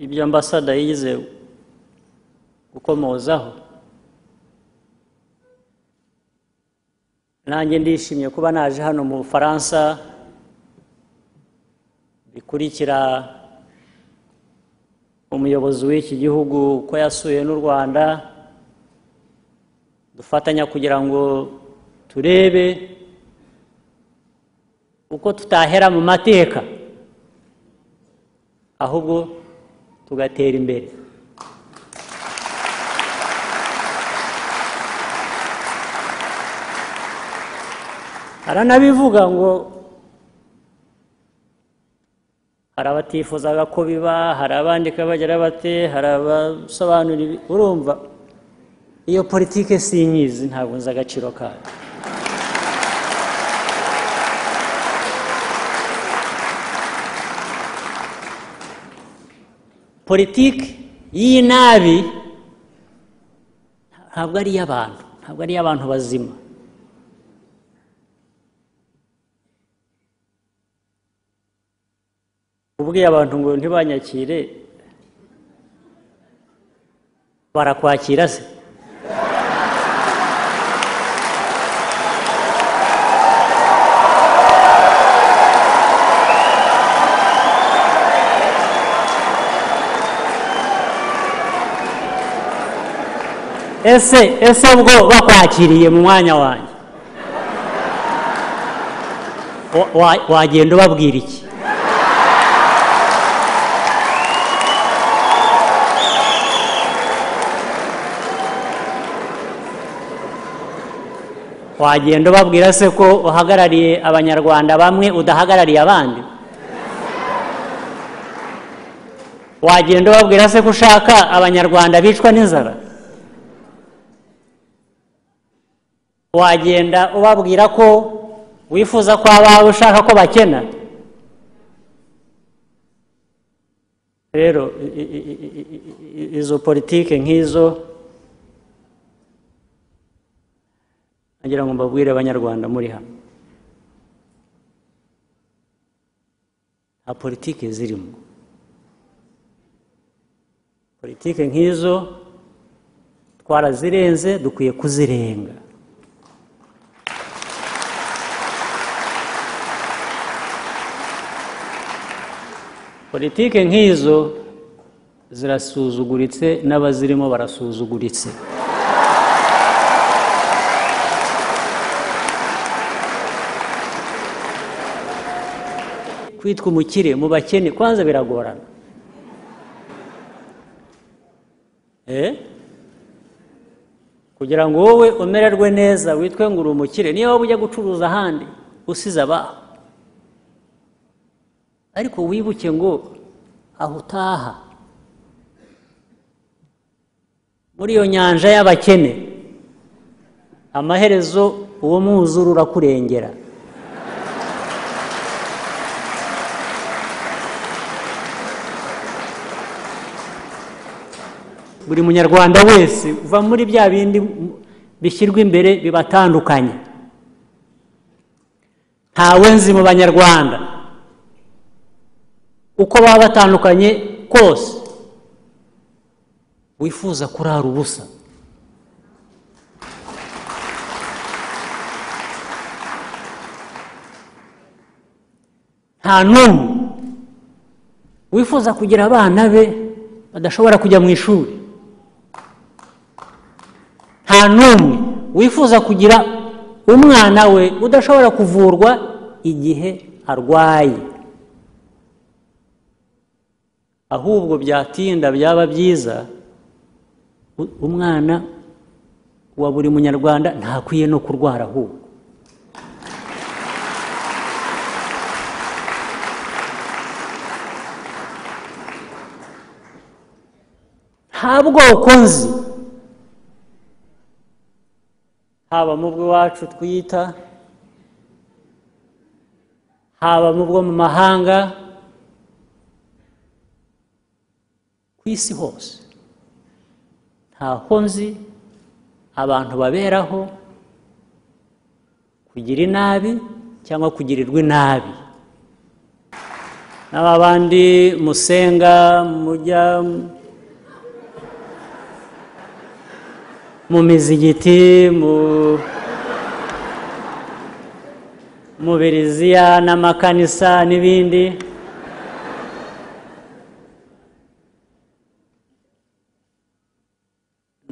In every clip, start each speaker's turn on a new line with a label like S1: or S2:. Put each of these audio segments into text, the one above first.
S1: ibyo ambasada yize gukomozaho nanjye ndishimye kuba naje hano mu bufaransa bikurikira umuyobozi w'iki gihugu uko yasuye n'u rwanda dufatanya kugira ngo turebe uko tutahera mu mateka ahubwo tugatera imbere haranabivuga ngo hari abatifuzaga ko biba hari abandika bagira bate hari abasobanura ibi urumva iyo politike sinyizi ntabwo nzi agaciro kayo politiki y'iyi nabi ntabwo ari iy'abantu ntabwo ari iy'abantu bazima ubwiye abantu ngo ntibanyakire barakwakira se ese ese ubwo bakwakiriye mu mwanya wanjye Wa- wa- wagenda ubabwira iki wagenda ubabwira se ko uhagarariye abanyarwanda bamwe udahagarariye abandi wagenda ubabwira se ko ushaka abanyarwanda bicwa n'inzara wagenda ubabwira ko wifuza ko abawe ushaka ko bakena rero i- i- i- i- i- izo politike nk'izo nagira ngo mbabwire abanyarwanda muri hano nta politike zirimo politike nk'izo twarazirenze dukwiye kuzirenga politike nk'izo zirasuzuguritse n'abazirimo barasuzuguritse kwitwa umukire mu bakene kwanza biragorana Eh? kugira ngo wowe umererwe neza witwe ngo uri umukire niyo waba ujya gucuruza ahandi usize abaho ariko wibuke ngo aho utaha muri iyo nyanja y'abakene amaherezo uwo mwuzure urakurengera buri munyarwanda wese uva muri bya bindi bishyirwa imbere bibatandukanye ntawe nzi mu banyarwanda uko baba batandukanye kose wifuza kurara ubusa nta n'umwe wifuza kugira abana be badashobora kujya mu ishuri nta n'umwe wifuza kugira umwana we udashobora kuvurwa igihe arwaye ahubwo byatinda byaba byiza u- umwana wa buri munyarwanda ntakwiye no kurwara ahubwo nta bwoko nzi haba mu bw'iwacu twita haba mu bwo mu mahanga ku isi hose ntaho nzi abantu baberaho kugira inabi cyangwa kugirirwa inabi n'aba bandi musenga mujya mu mizigiti mu mu biriziya n'amakanisa n'ibindi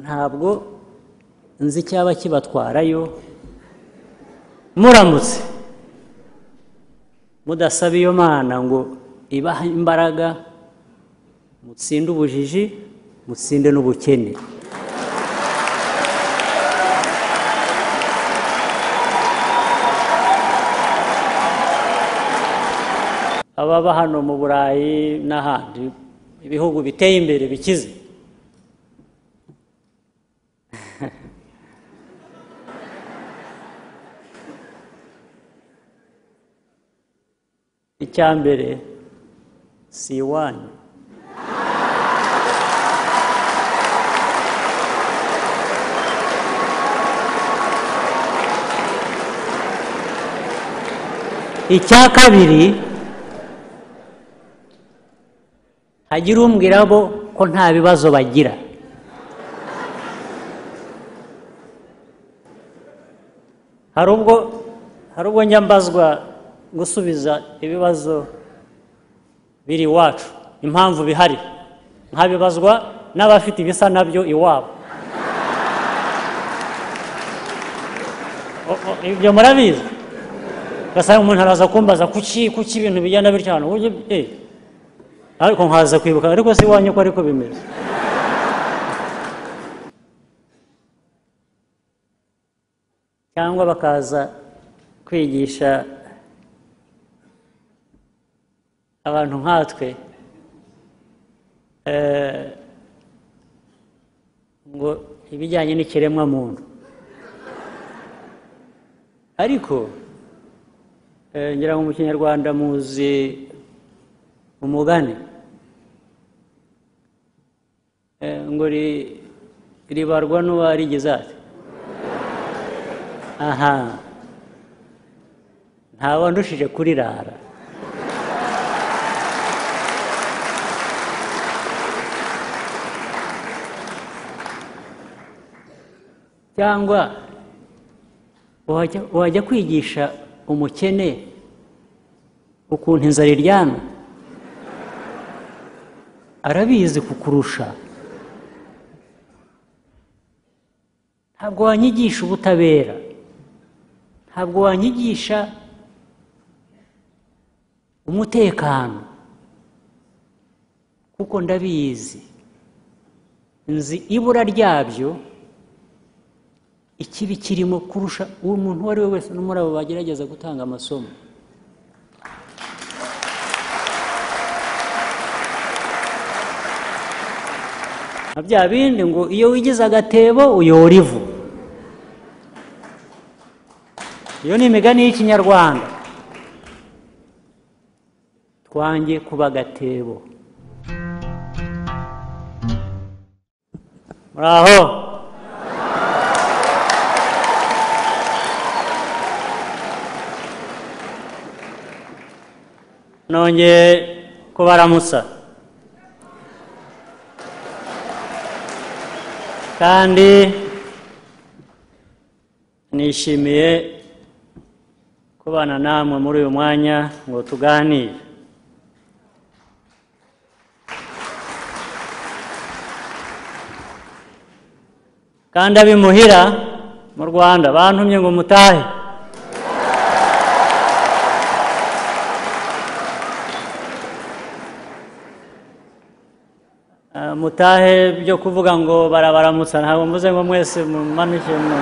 S1: ntabwo nzi icyaba kibatwarayo muramutse mudasaba iyo mana ngo ibahe imbaraga mutsinde ubujiji mutsinde n'ubukene ababa hano mu burayi n'ahandi ibihugu biteye imbere bikize icya mbere si iwanyu icya kabiri hagire umbwira bo ko nta bibazo bagira hari ubwo hari ubwo njya mbazwa gusubiza ibibazo biri iwacu impamvu bihari nkabibazwa n'abafite ibisa nabyo iwabo O- o- ibyo murabizi ugasanga umuntu araza kumbaza kuki kuki ibintu bijyana bityo hano uburyo eh, ariko nkaza kwibuka ariko si iwanyu ko ariko bimeze cyangwa bakaza kwigisha abantu nkatwe eh, ngo ibijyanye n'ikiremwamuntu ariko eh, ngira ngo mu kinyarwanda muzi umugani Eh, ngo ri- ribarwa n'uwarigeze ate aha ntawandushije kurirara cyangwa wajya wajya kwigisha umukene ukuntu inzara iryana arabizi kukurusha ntabwo wanyigisha ubutabera ntabwo wanyigisha umutekano kuko ndabizi nzi ibura ryabyo ikibi kirimo kurusha umuntu uwo ari we wese no muri abo bagerageza gutanga amasomo nka bya bindi ngo iyo wigize agatebo uyora ivu iyo ni imigani y'ikinyarwanda twange kuba agatebo muri aho nongeye kubaramutsa kandi nishimiye kubana namwe muri uyu mwanya ngo tuganire kandi abimuhira mu rwanda bantumye ngo mutahe Ah, mutahe byo kuvuga ngo barabaramutsa ntabwo mvuze ngo mwese mumanuke mu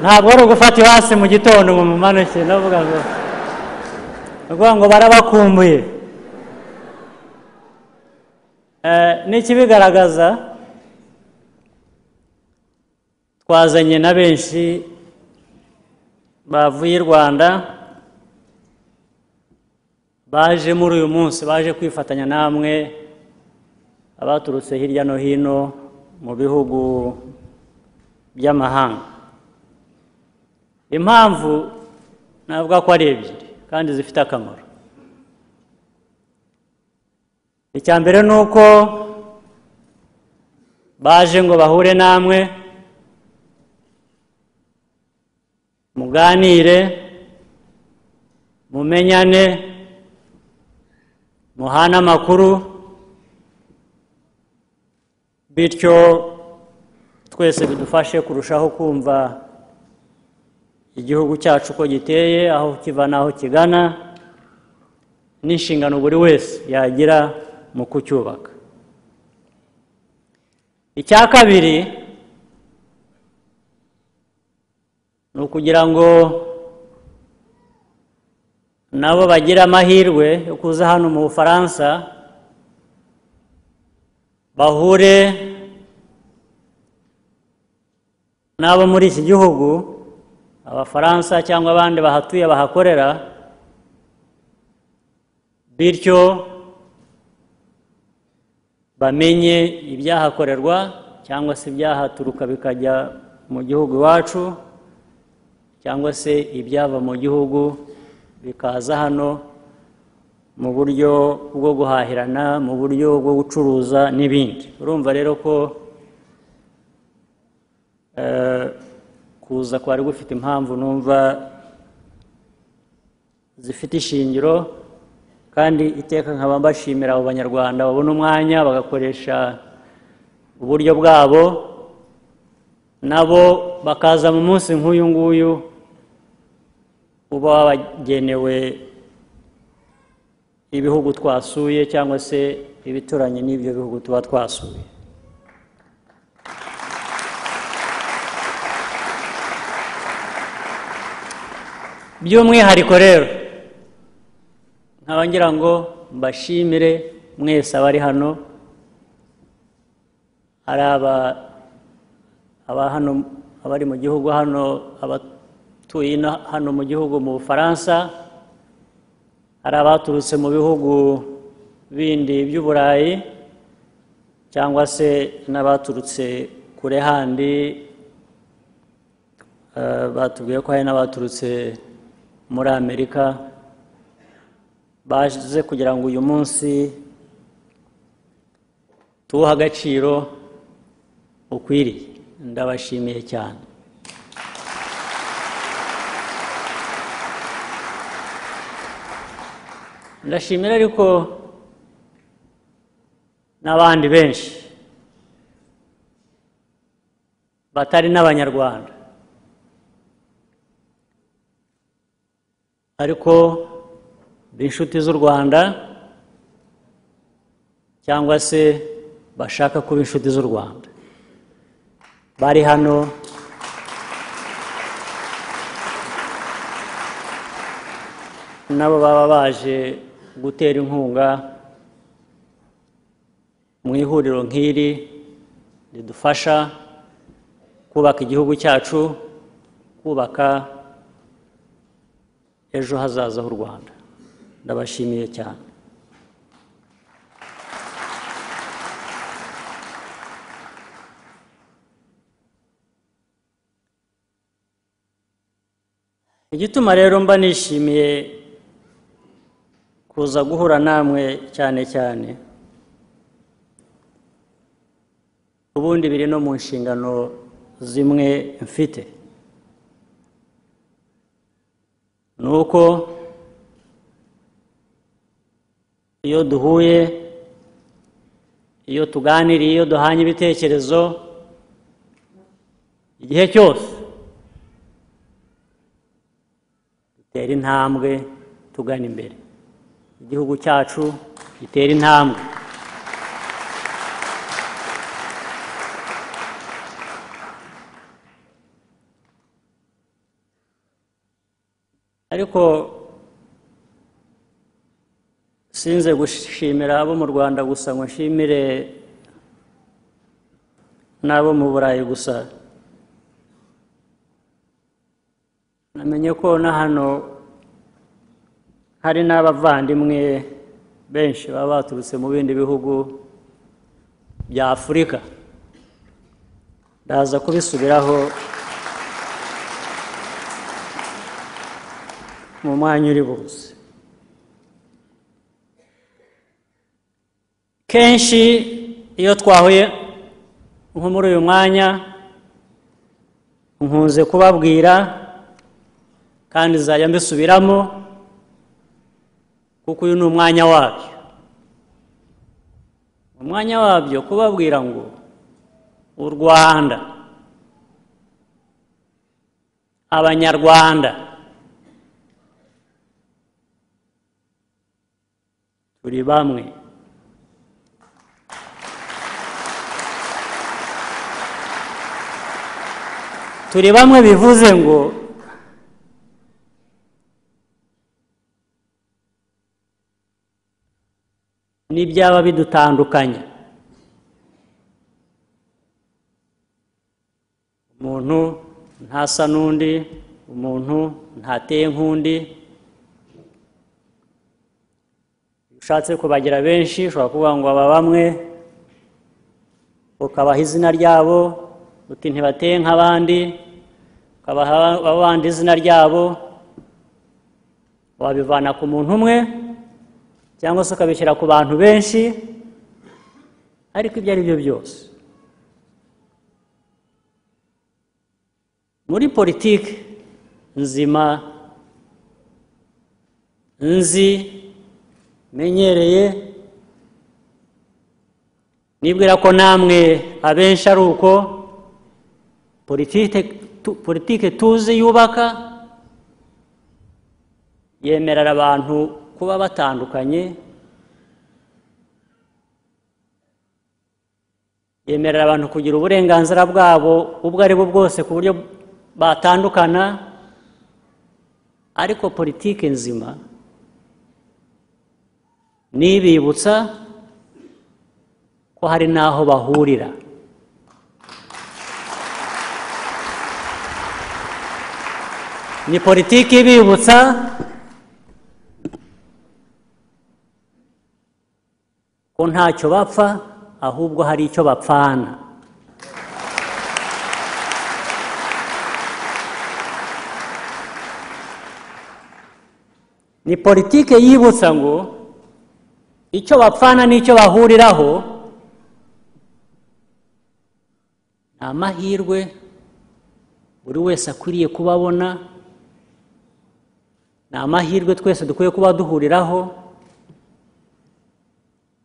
S1: ntabwo ari ugufata hasi mu gitondo ngo mumanuke ndavuga ngo ndavuga ngo barabakumbuye Eh, n'ikibigaragaza twazanye na benshi bavuye i rwanda baje muri uyu munsi baje kwifatanya namwe abaturutse hirya no hino mu bihugu by'amahanga impamvu navuga ko ari ebyiri kandi zifite akamaro icya mbere ni uko baje ngo bahure namwe muganire mumenyane muhane amakuru bityo twese bidufashe kurushaho kumva igihugu cyacu uko giteye aho kiva n'aho kigana n'inshingano buri wese yagira mu kucyubaka icya kabiri ni ukugira ngo nabo bagire amahirwe yo kuza hano mu bufaransa bahure n'abo muri iki gihugu abafaransa cyangwa abandi bahatuye bahakorera bityo bamenye ibyahakorerwa cyangwa se ibyahaturuka bikajya mu gihugu iwacu cyangwa se ibyava mu gihugu bikaza hano mu buryo bwo guhahirana mu buryo bwo gucuruza n'ibindi urumva rero ko eh, kuza kwari gufite impamvu numva zifite ishingiro kandi iteka nkaba mbashimira abo banyarwanda babona umwanya bagakoresha uburyo bwabo nabo bakaza mu munsi nk'uyu nguyu uba wabagenewe ibihugu twasuye cyangwa se ibituranye n'ibyo bihugu tuba twasuye by'umwihariko rero nkaba ngira ngo mbashimire mwese abari hano hari aba aba hano abari mu gihugu hano abatuye ino- hano mu gihugu mu bufaransa hari abaturutse mu bihugu bindi by'uburayi cyangwa se n'abaturutse kure handi Eh, batubwiye ko hari n'abaturutse muri amerika baje kugira ngo uyu munsi tuwuhe agaciro ukwiriye ndabashimiye cyane ndashimira ariko n'abandi benshi batari n'abanyarwanda ariko b'inshuti z'u rwanda cyangwa se bashaka kuba inshuti z'u rwanda bari hano nabo baba baje gutera inkunga mu ihuriro nk'iri ridufasha kubaka igihugu cyacu kubaka ejo hazaza h'u rwanda ndabashimiye cyane igituma rero mba nishimiye kuza guhura namwe cyane cyane ubundi biri no mu nshingano zimwe mfite ni uko iyo duhuye iyo tuganiriye iyo duhanye ibitekerezo igihe cyose dutera intambwe tugana imbere igihugu cyacu gitera intambwe ariko sinze gushimira abo mu rwanda gusa ngo nshimire n'abo mu burayi gusa namenye ko na hano hari n'abavandimwe benshi baba baturutse mu bindi bihugu bya afurika ndaza kubisubiraho mu mwanya uri buze kenshi iyo twahuye nko muri uyu mwanya nkunze kubabwira kandi nzajya mbisubiramo kuko uyu ni umwanya wabyo umwanya wabyo kubabwira ngo u rwanda abanyarwanda turi bamwe turi bamwe bivuze ngo n'ibyaba bidutandukanya umuntu ntasa n'undi umuntu ntateye nk'undi iyo ushatse kubagira benshi ushobora kuvuga ngo aba bamwe ukabaha izina ryabo uti ntibateye nk'abandi ukabaha abandi izina ryabo wabivana ku muntu umwe cyangwa se ukabishyira ku bantu benshi ariko ibyo ari byo byose muri politiki nzima nzi menyereye nibwira ko namwe abenshi ari uko politiki tu- politiki tuzi yubaka yemerera abantu kuba batandukanye yemerera abantu kugira uburenganzira bwabo ubwo ari bwo bwose ku buryo batandukana ariko politiki nzima ni ibibutsa ko hari n'aho bahurira ni politiki ibibutsa ko ntacyo bapfa ahubwo hari icyo bapfana ni politiki yibutsa ngo icyo bapfana n'icyo bahuriraho ni amahirwe buri wese akwiriye kuba abona ni amahirwe twese dukwiye kuba duhuriraho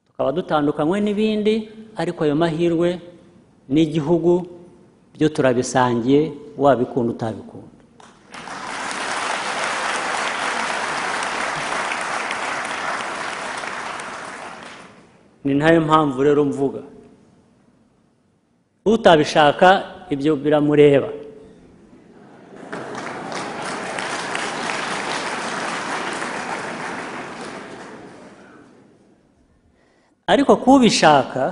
S1: tukaba dutandukanywe n'ibindi ariko ayo mahirwe n'igihugu byo turabisangiye wabikunda utabikunda ni nayo mpamvu rero mvuga utabishaka ibyo biramureba ariko kubishaka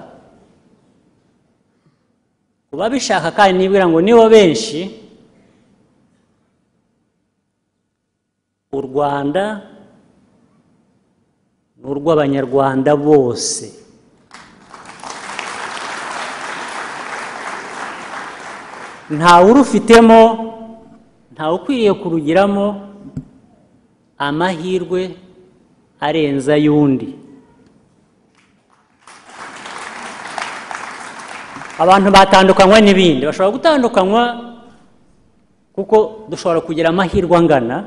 S1: ku babishaka kandi nibwira ngo nibo benshi u rwanda ni urw'abanyarwanda bose ntawurufitemo ntawukwiriye kurugiramo amahirwe arenze ay'undi abantu batandukanywa n'ibindi bashobora gutandukanywa kuko dushobora kugira amahirwe angana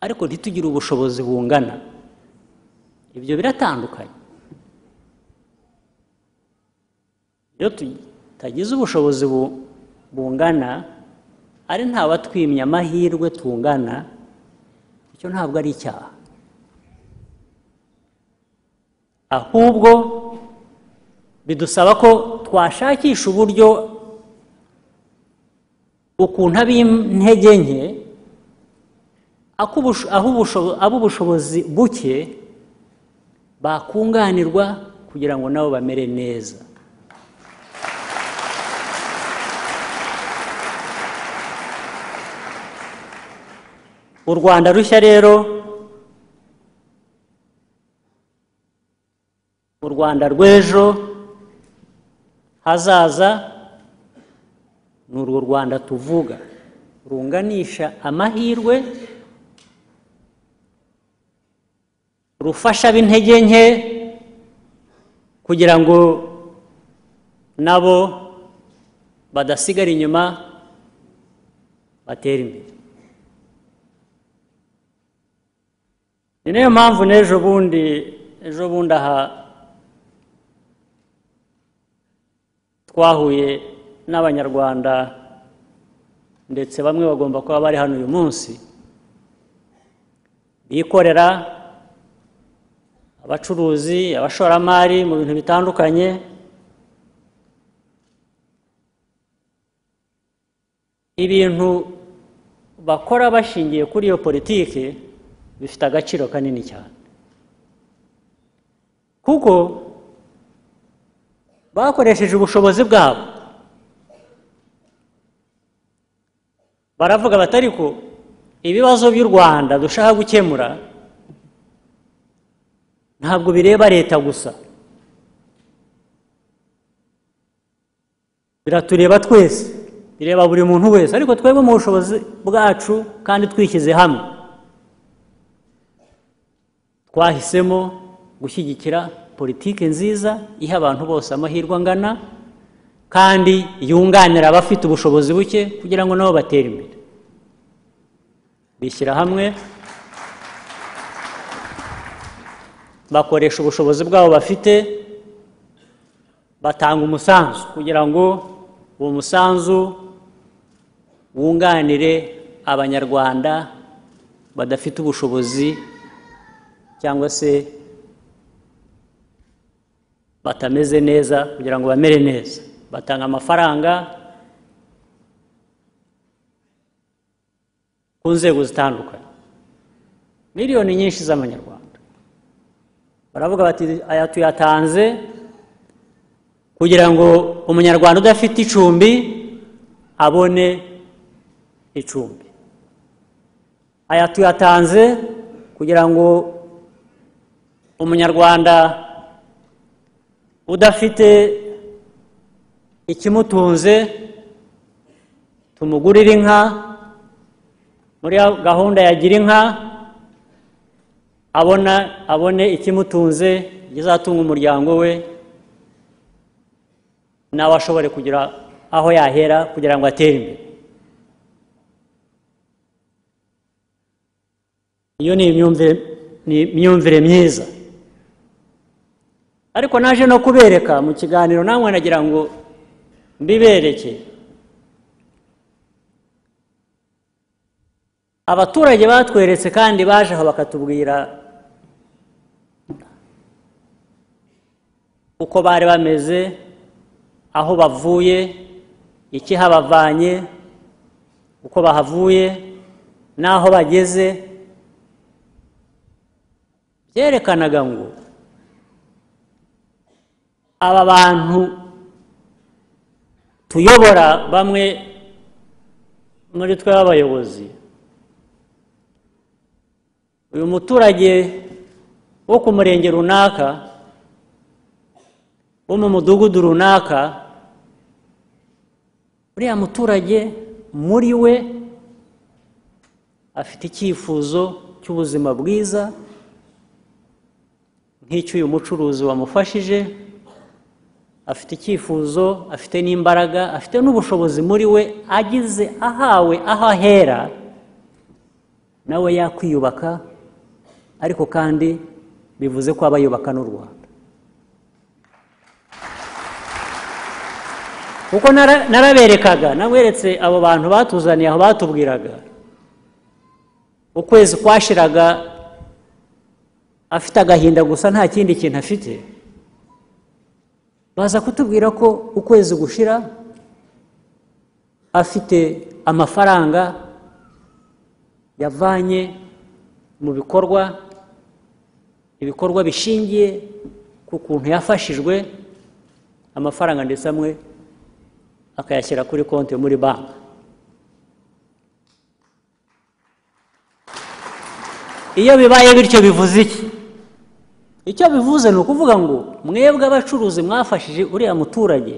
S1: ariko ntitugire ubushobozi bungana ibyo biratandukanye iyo tutagize ubushobozi bu- bungana ari ntabatwimye amahirwe tungana icyo ntabwo ari icyaha ahubwo bidusaba ko twashakisha uburyo ukuntu ab'intege nke akubusho- aho ubusho- ab'ubushobozi buke bakunganirwa kugira ngo nabo bamere neza u rwanda rushya rero u rwanda rw'ejo hazaza ni urwo rwanda tuvuga runganisha amahirwe rufasha b'intege nke kugira ngo nabo badasigara inyuma batera imbere ni nayo mpamvu n'ejo bundi ejo bundi aha twahuye n'abanyarwanda ndetse bamwe bagomba kuba bari hano uyu munsi bikorera abacuruzi abashoramari mu bintu bitandukanye ibintu bakora bashingiye kuri iyo politiki bifite agaciro kanini cyane kuko bakoresheje ubushobozi bwabo baravuga batari ko ibibazo by'u rwanda dushaka gukemura ntabwo bireba leta gusa biratureba twese bireba buri muntu wese ariko twebwe mu bushobozi bwacu kandi twishyize hamwe twahisemo gushyigikira politiki nziza iha abantu bose amahirwe angana kandi yunganira abafite ubushobozi buke kugira ngo nabo batere imbere bishyira hamwe bakoresha ubushobozi bwabo bafite batanga umusanzu kugira ngo uwo musanzu wunganire abanyarwanda badafite ubushobozi cyangwa se batameze neza kugira ngo bamere neza batanga amafaranga ku nzego zitandukanye miliyoni nyinshi z'amanyarwanda baravuga bati aya tuyatanze kugira ngo umunyarwanda udafite icumbi abone icumbi aya tuyatanze kugira ngo umunyarwanda udafite ikimutunze tumugurire inka muri gahunda ya gira inka abona abone ikimutunze ikizatunga umuryango we nawe ashobore kugira aho yahera kugira ngo atere imbere iyo ni imyumvire ni imyumvire myiza ariko naje no kubereka mu kiganiro namwe nagira ngo mbibereke abaturage batweretse kandi baje aho bakatubwira uko bari bameze aho bavuye ikihabavanye uko bahavuye n'aho bageze byerekanaga ngo aba bantu tuyobora bamwe muri twe b'abayobozi uyu muturage wo ku murenge runaka wo mu mudugudu runaka uriya muturage muri we afite icyifuzo cy'ubuzima bwiza nk'icy'uyu mucuruzi wamufashije afite icyifuzo afite n'imbaraga afite n'ubushobozi muri we agize ahawe aho ahera nawe yakwiyubaka ariko kandi bivuze ko aba yubaka n'u rwanda kuko naraberekaga naweretse abo bantu batuzaniye aho batubwiraga ukwezi kwashiraga afite agahinda gusa nta kindi kintu afite baza kutubwira ko ukwezi gushira afite amafaranga yavanye mu bikorwa ibikorwa bishingiye ku kuntu yafashijwe amafaranga ndetse amwe akayashyira kuri konti muri banki iyo bibaye bityo bivuze iki icyo bivuze ni ukuvuga ngo mwebwe abacuruzi mwafashije uriya muturage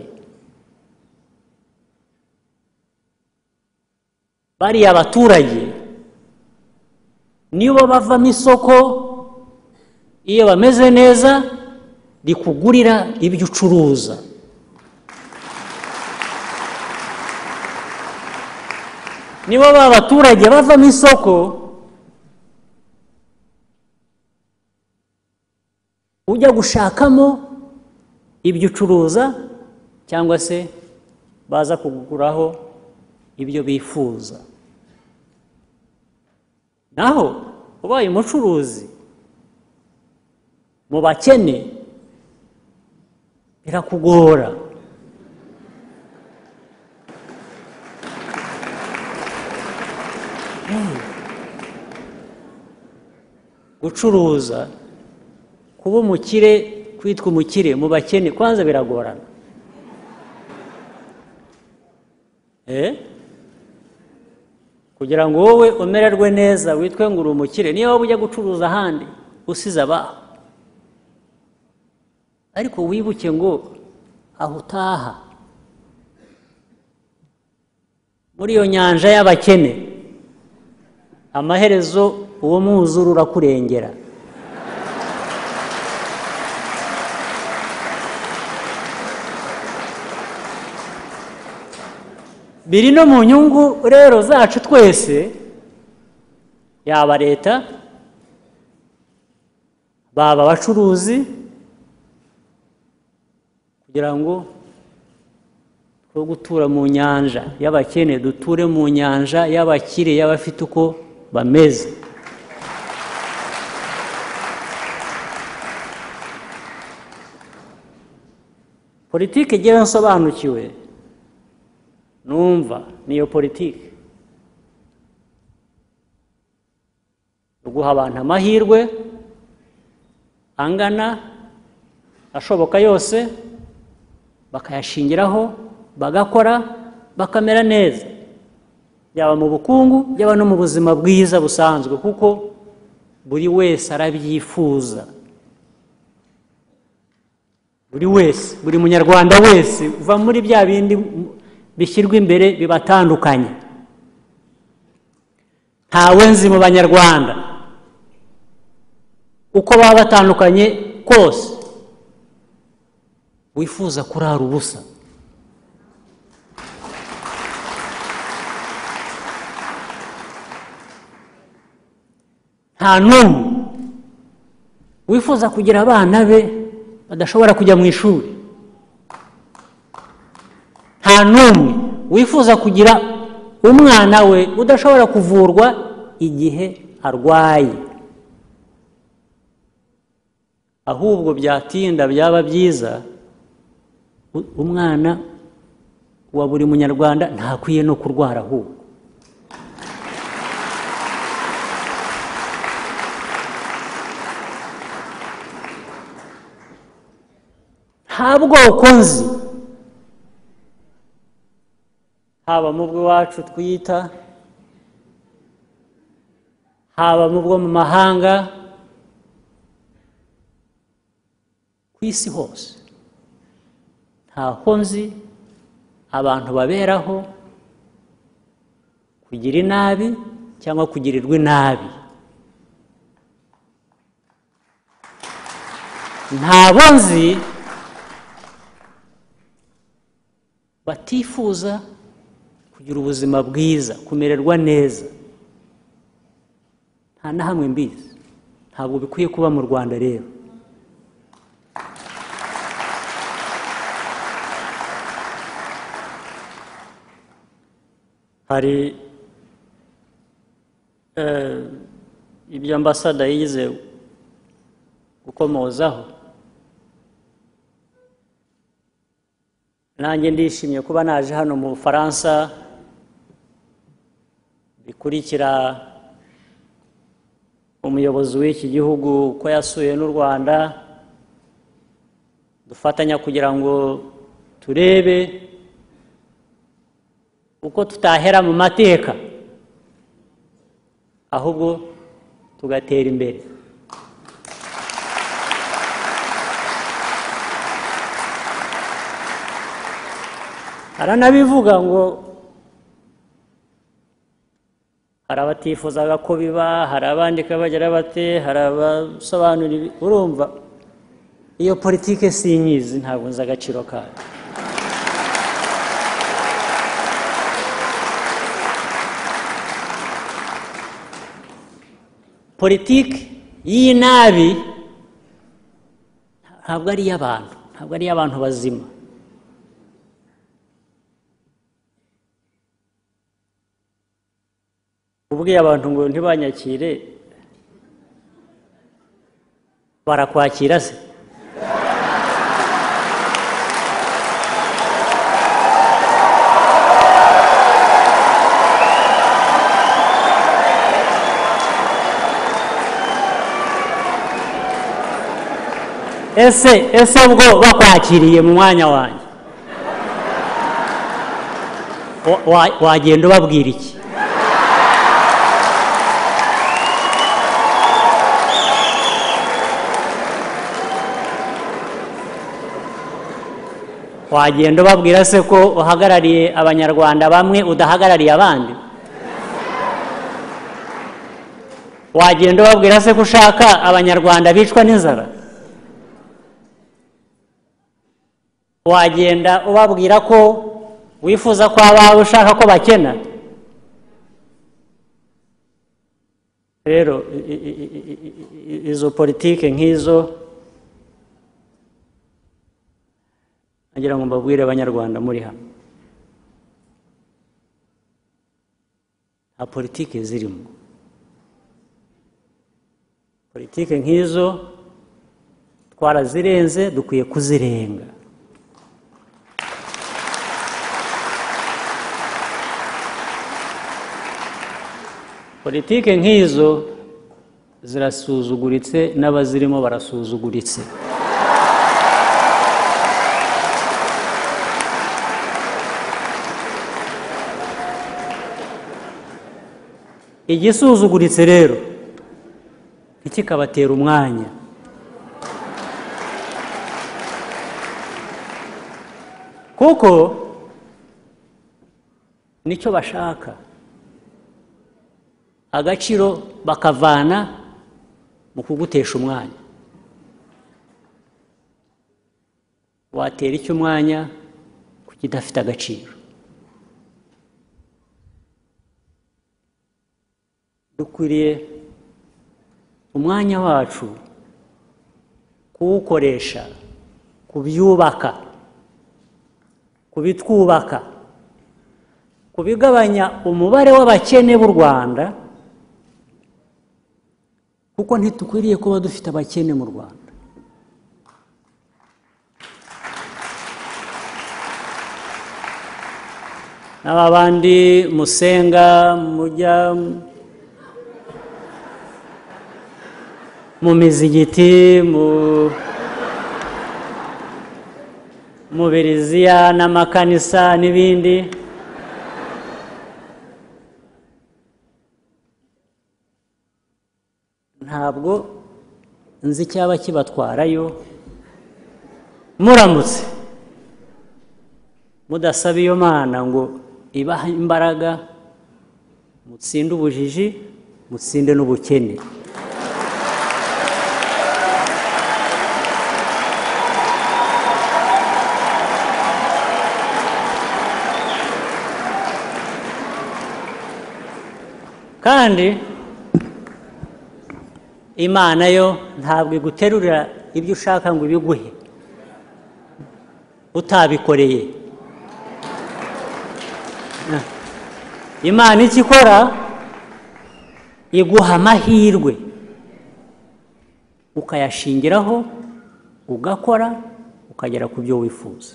S1: bariya baturage nibo bavamo isoko iyo bameze neza rikugurira ibyo ucuruza nibo ba baturage bavamo isoko ujya gushakamo ibyo ucuruza cyangwa se baza kuguraho ibyo bifuza naho ubaye umucuruzi mu bakene birakugora gucuruza kuba umukire kwitwa umukire mu bakene kwanza biragorana Eh? kugira ngo wowe umererwe neza witwe ngo uri umukire niyo waba ujya gucuruza ahandi usize abaho ariko wibuke ngo aho utaha muri iyo nyanja y'abakene amaherezo uwo mwuzure urakurengera biri no mu nyungu rero zacu twese yaba leta baba abacuruzi kugira ngo twe gutura mu nyanja y'abakene duture mu nyanja y'abakire y'abafite uko bameze politiki igira nsobanukiwe numva niyo politiki guha abantu amahirwe angana ashoboka yose bakayashingiraho bagakora bakamera neza byaba mu bukungu byaba no mu buzima bwiza busanzwe kuko buri wese arabyifuza buri wese buri munyarwanda wese uva muri bya bindi bishyirwa imbere bibatandukanye ntawe nzi mu banyarwanda uko baba batandukanye kose wifuza kurara ubusa nta n'umwe wifuza kugira abana be badashobora kujya mu ishuri nta n'umwe wifuza kugira umwana we udashobora kuvurwa igihe arwaye ahubwo byatinda byaba byiza umwana wa buri munyarwanda ntakwiye no kurwara ahubwo nta bwoko nzi haba mu bw'iwacu twita haba mu bwo mu mahanga ku isi hose ntaho nzi abantu baberaho kugira inabi cyangwa kugirirwa inabi ntabo nzi batifuza kugira ubuzima bwiza kumererwa neza nta na hamwe mbizi ntabwo bikwiye kuba mu rwanda rero hari ibyo ambasada yize gukomozaho nanjye ndishimye kuba naje hano mu bufaransa bikurikira umuyobozi w'iki gihugu uko yasuye n'u rwanda dufatanya kugira ngo turebe uko tutahera mu mateka ahubwo tugatera imbere haranabivuga ngo hari abatifuzaga ko biba hari abandika bagira bate hari abasobanura ibi urumva iyo politike sinyizi ntabwo nzi agaciro kayo politiki y'iyi nabi ntabwo ari iy'abantu ntabwo ari iy'abantu bazima ubwiye abantu ngo ntibanyakire barakwakira se ese ese ubwo bakwakiriye mu mwanya wanjye Wa- wa- wagenda ubabwira iki wagenda ubabwira se ko uhagarariye abanyarwanda bamwe udahagarariye abandi wagenda ubabwira se ko ushaka abanyarwanda bicwa n'inzara wagenda ubabwira ko wifuza ko abawe ushaka ko bakena rero i- i- i- i- i- i- izo politike nk'izo nagira ngo mbabwire abanyarwanda muri hano nta politiki zirimo politiki nk'izo twarazirenze dukwiye kuzirenga politiki nk'izo zirasuzuguritse n'abazirimo barasuzuguritse igisuzuguritse rero ntikikabatera umwanya kuko nicyo bashaka agaciro bakavana mu kugutesha umwanya watera iki umwanya ku kidafite agaciro dukwiriye umwanya wacu kuwukoresha kubyubaka kubitwubaka kubigabanya umubare w'abakene b'u rwanda kuko ntidukwiriye kuba dufite abakene mu rwanda n'aba bandi musenga mujya mu mizigiti mu mu biriziya n'amakanisa n'ibindi ntabwo nzi icyaba kibatwarayo muramutse mudasaba iyo mana ngo ibahe imbaraga mutsinde ubujiji mutsinde n'ubukene kandi imana yo ntabwo iguterurira ibyo ushaka ngo ibiguhe utabikoreye imana icyo ikora iguha amahirwe ukayashingiraho ugakora ukagera ku byo wifuza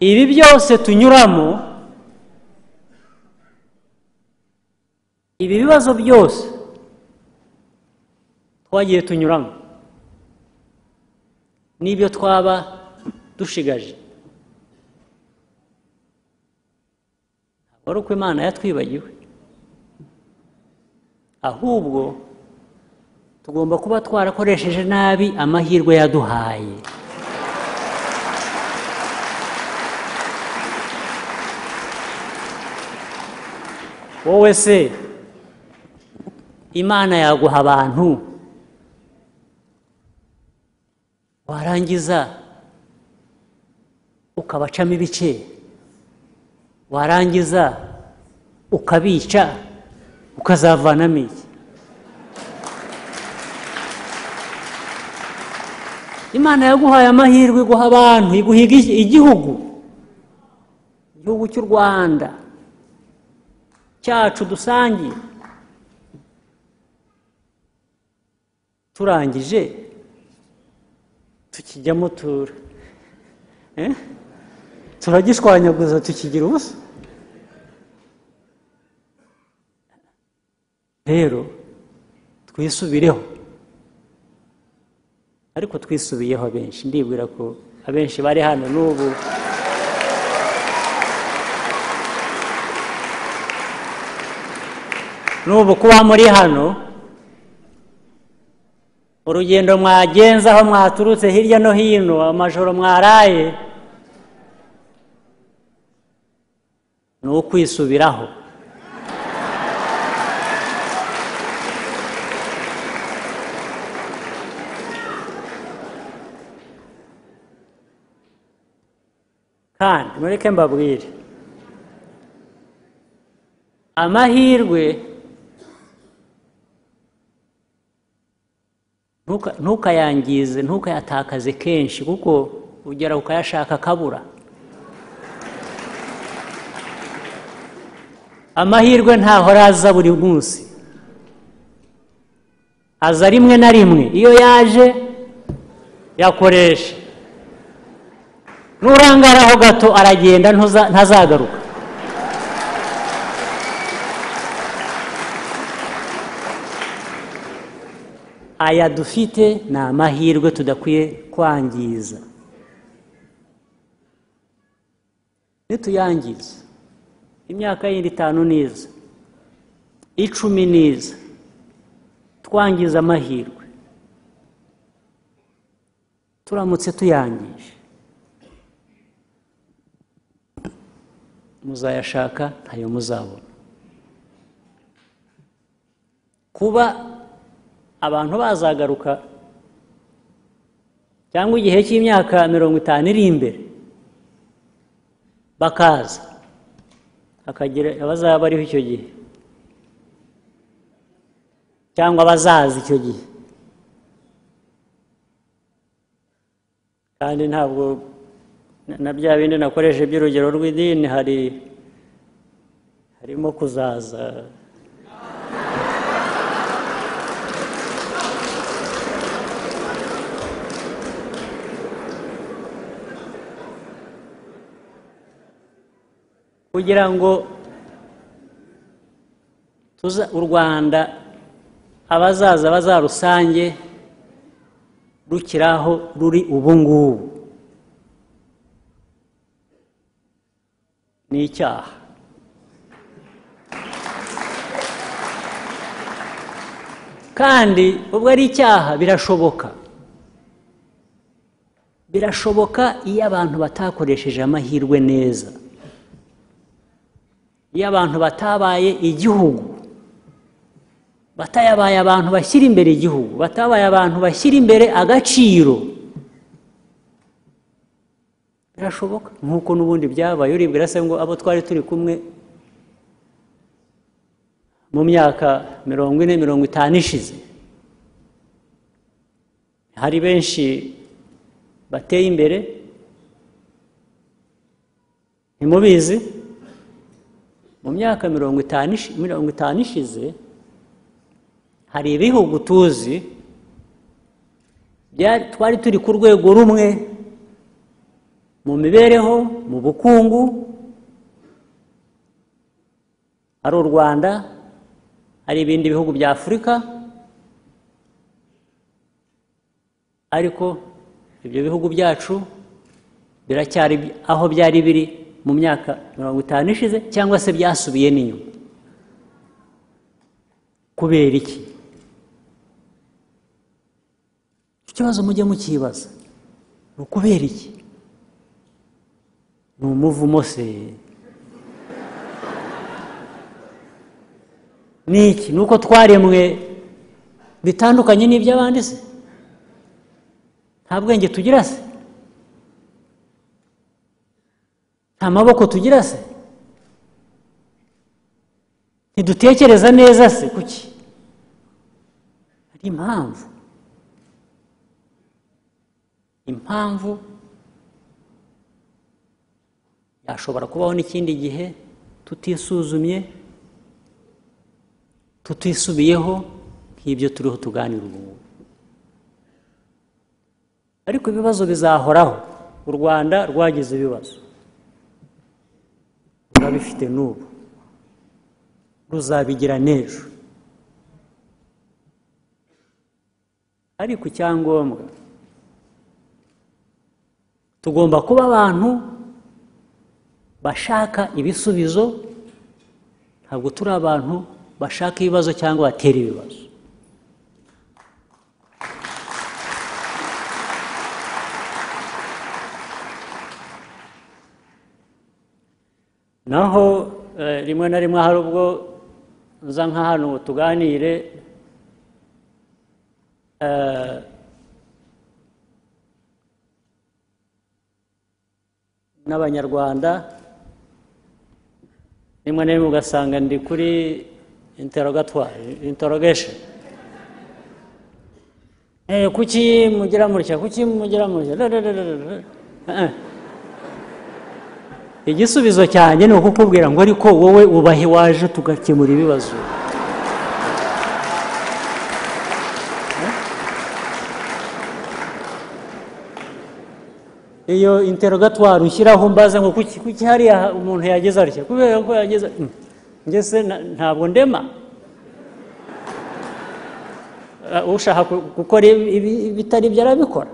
S1: ibi byose tunyuramo ibi bibazo byose twagiye tunyuramo n'ibyo twaba dushigaje ntabwo ari uko imana yatwibagiwe ahubwo tugomba kuba twarakoresheje nabi amahirwe yaduhaye wowe se imana yaguha abantu warangiza ukabacamo ibice warangiza ukabica ukazavanamo iki imana yaguhaye amahirwe iguha abantu iguha igi- igihugu igihugu cy'u rwanda cyacu dusangiye turangije tukijyamo tura Eh? turagishwanyaguza tukigira ubusa rero twisubireho ariko twisubiyeho abenshi ndibwira ko abenshi bari hano n'ubu n'ubu kuba muri hano urugendo mwagenza aho mwaturutse hirya no hino amajoro mwaraye ni ukwisubiraho kandi mureke mbabwire amahirwe ntuka- ntukayangize ntukayatakaze kenshi kuko ugera ukayashaka akabura amahirwe ntahora aza buri munsi aza rimwe na rimwe iyo yaje yakoresha nurangaraho gato aragenda ntuza- ntazagaruka aya dufite ni amahirwe tudakwiye kwangiza nituyangiza imyaka yindi itanu niza icumi niza twangiza amahirwe turamutse tuyangije muzayashaka ntayo muzabona kuba abantu bazagaruka cyangwa igihe cy'imyaka mirongo itanu iri imbere bakaza hakagira abazaba bariho icyo gihe cyangwa abazaza icyo gihe kandi ntabwo na- na bya bindi nakoresha by'urugero rw'idini hari harimo kuzaza kugira ngo tuza u rwanda abazaza bazarusange rukiri aho ruri ubu ngubu ni icyaha kandi ubwo ari icyaha birashoboka birashoboka iyo abantu batakoresheje amahirwe neza iyo abantu batabaye igihugu batayabaye abantu bashyira imbere igihugu batabaye abantu bashyira imbere agaciro birashoboka nk'uko n'ubundi byabaye uribwira se ngo abo twari turi kumwe mu myaka mirongo ine mirongo itanu ishize hari benshi bateye imbere ntimubizi mu myaka mirongo itanu ishi- mirongo itanu ishize hari ibihugu tuzi bya- twari turi ku rwego rumwe mu mibereho mu bukungu ari u rwanda ari ibindi bihugu bya afurika ariko ibyo bihugu byacu biracyari bi- aho byari biri mu myaka mirongo itanu ishize cyangwa se byasubiye n'inyuma kubera iki icyo kibazo mujye mukibaza ni ukubera iki ni umuvumo se ni iki ni uko twaremwe bitandukanye n'iby'abandi se nta bwenge tugira se nta maboko tugira se ntidutekereza neza se kuki hari impamvu impamvu yashobora kubaho n'ikindi gihe tutisuzumye tutisubiyeho nk'ibyo turiho tuganira ubu ngubu ariko ibibazo bizahoraho u rwanda rwagize ibibazo rurabifite n'ubu ruzabigira n'ejo ariko icyangombwa tugomba kuba abantu bashaka ibisubizo ntabwo turi abantu bashaka ibibazo cyangwa batera ibibazo naho eh, rimwe na rimwe hari ubwo nza nka hano ngo tuganire eh, n'abanyarwanda rimwe na rimwe ugasanga ndi kuri interogatwari interogation Eh, kuki mugira mutya kuki mugira mutya Da, da, da, da, da. Eh, eh. igisubizo cyanjye ni ukukubwira ngo ariko wowe ubahe waje tugakemura ibibazo iyo interogatwari ushyiraho mbaza ngo kuki kuki hariya umuntu yageze atya kubera ko yageze Mm. Njye se na- ntabwo ndema Eh, ushaka ku- gukora ibi- ibi- ibitari ibyo arabikora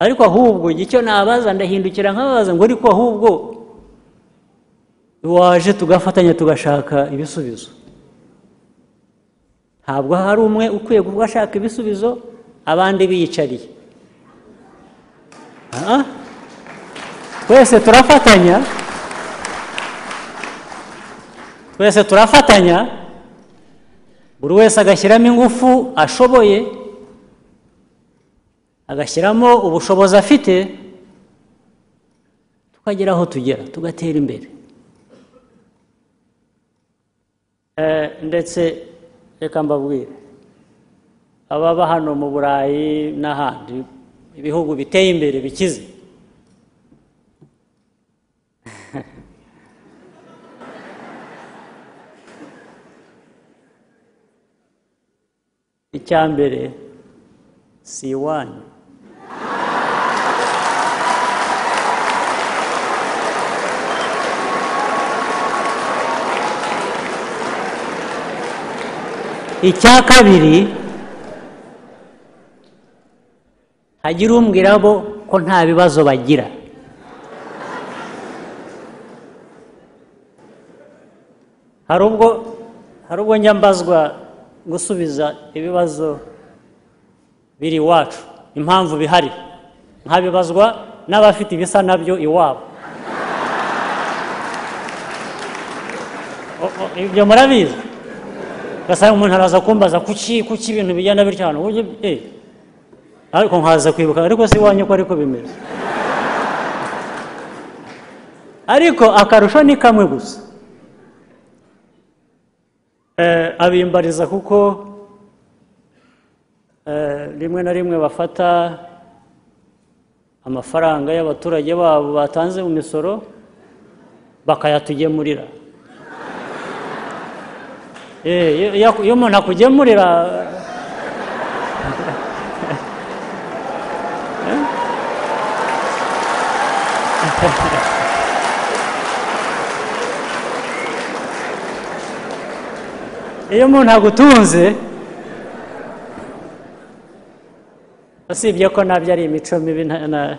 S1: ariko ahubwo icyo nabaza ndahindukira nkabaza ngo ariko ahubwo waje tugafatanya tugashaka ibisubizo ntabwo hari umwe ukwiye kuba ashaka ibisubizo abandi biyicariye Ah, ah. twese turafatanya twese turafatanya buri wese agashyiramo ingufu ashoboye agashyiramo ubushobozi afite tukagera aho tugera tugatera imbere Eh, ndetse reka mbabwire ababa hano mu burayi n'ahandi ibihugu biteye imbere bikize icya mbere si iwanyu icya kabiri hagira umbwira bo ko nta bibazo bagira hari ubwo hari ubwo njya mbazwa gusubiza ibibazo biri iwacu impamvu bihari nkabibazwa n'abafite ibisa nabyo iwabo O- o- ibyo murabizi ugasanga umuntu araza kumbaza kuki kuki ibintu bijyana bityo hano uburyo eh. ariko nkaza kwibuka ariko si iwanyu ko ariko bimeze ariko akarusho ni kamwe gusa Eh, abimbariza kuko eh, rimwe na rimwe bafata amafaranga y'abaturage babo batanze mu misoro bakayatugemurira Eh, iyo- iyo iyo umuntu akugemurira iyo umuntu agutunze usibye ko nabyo ari imico mibi nta- na-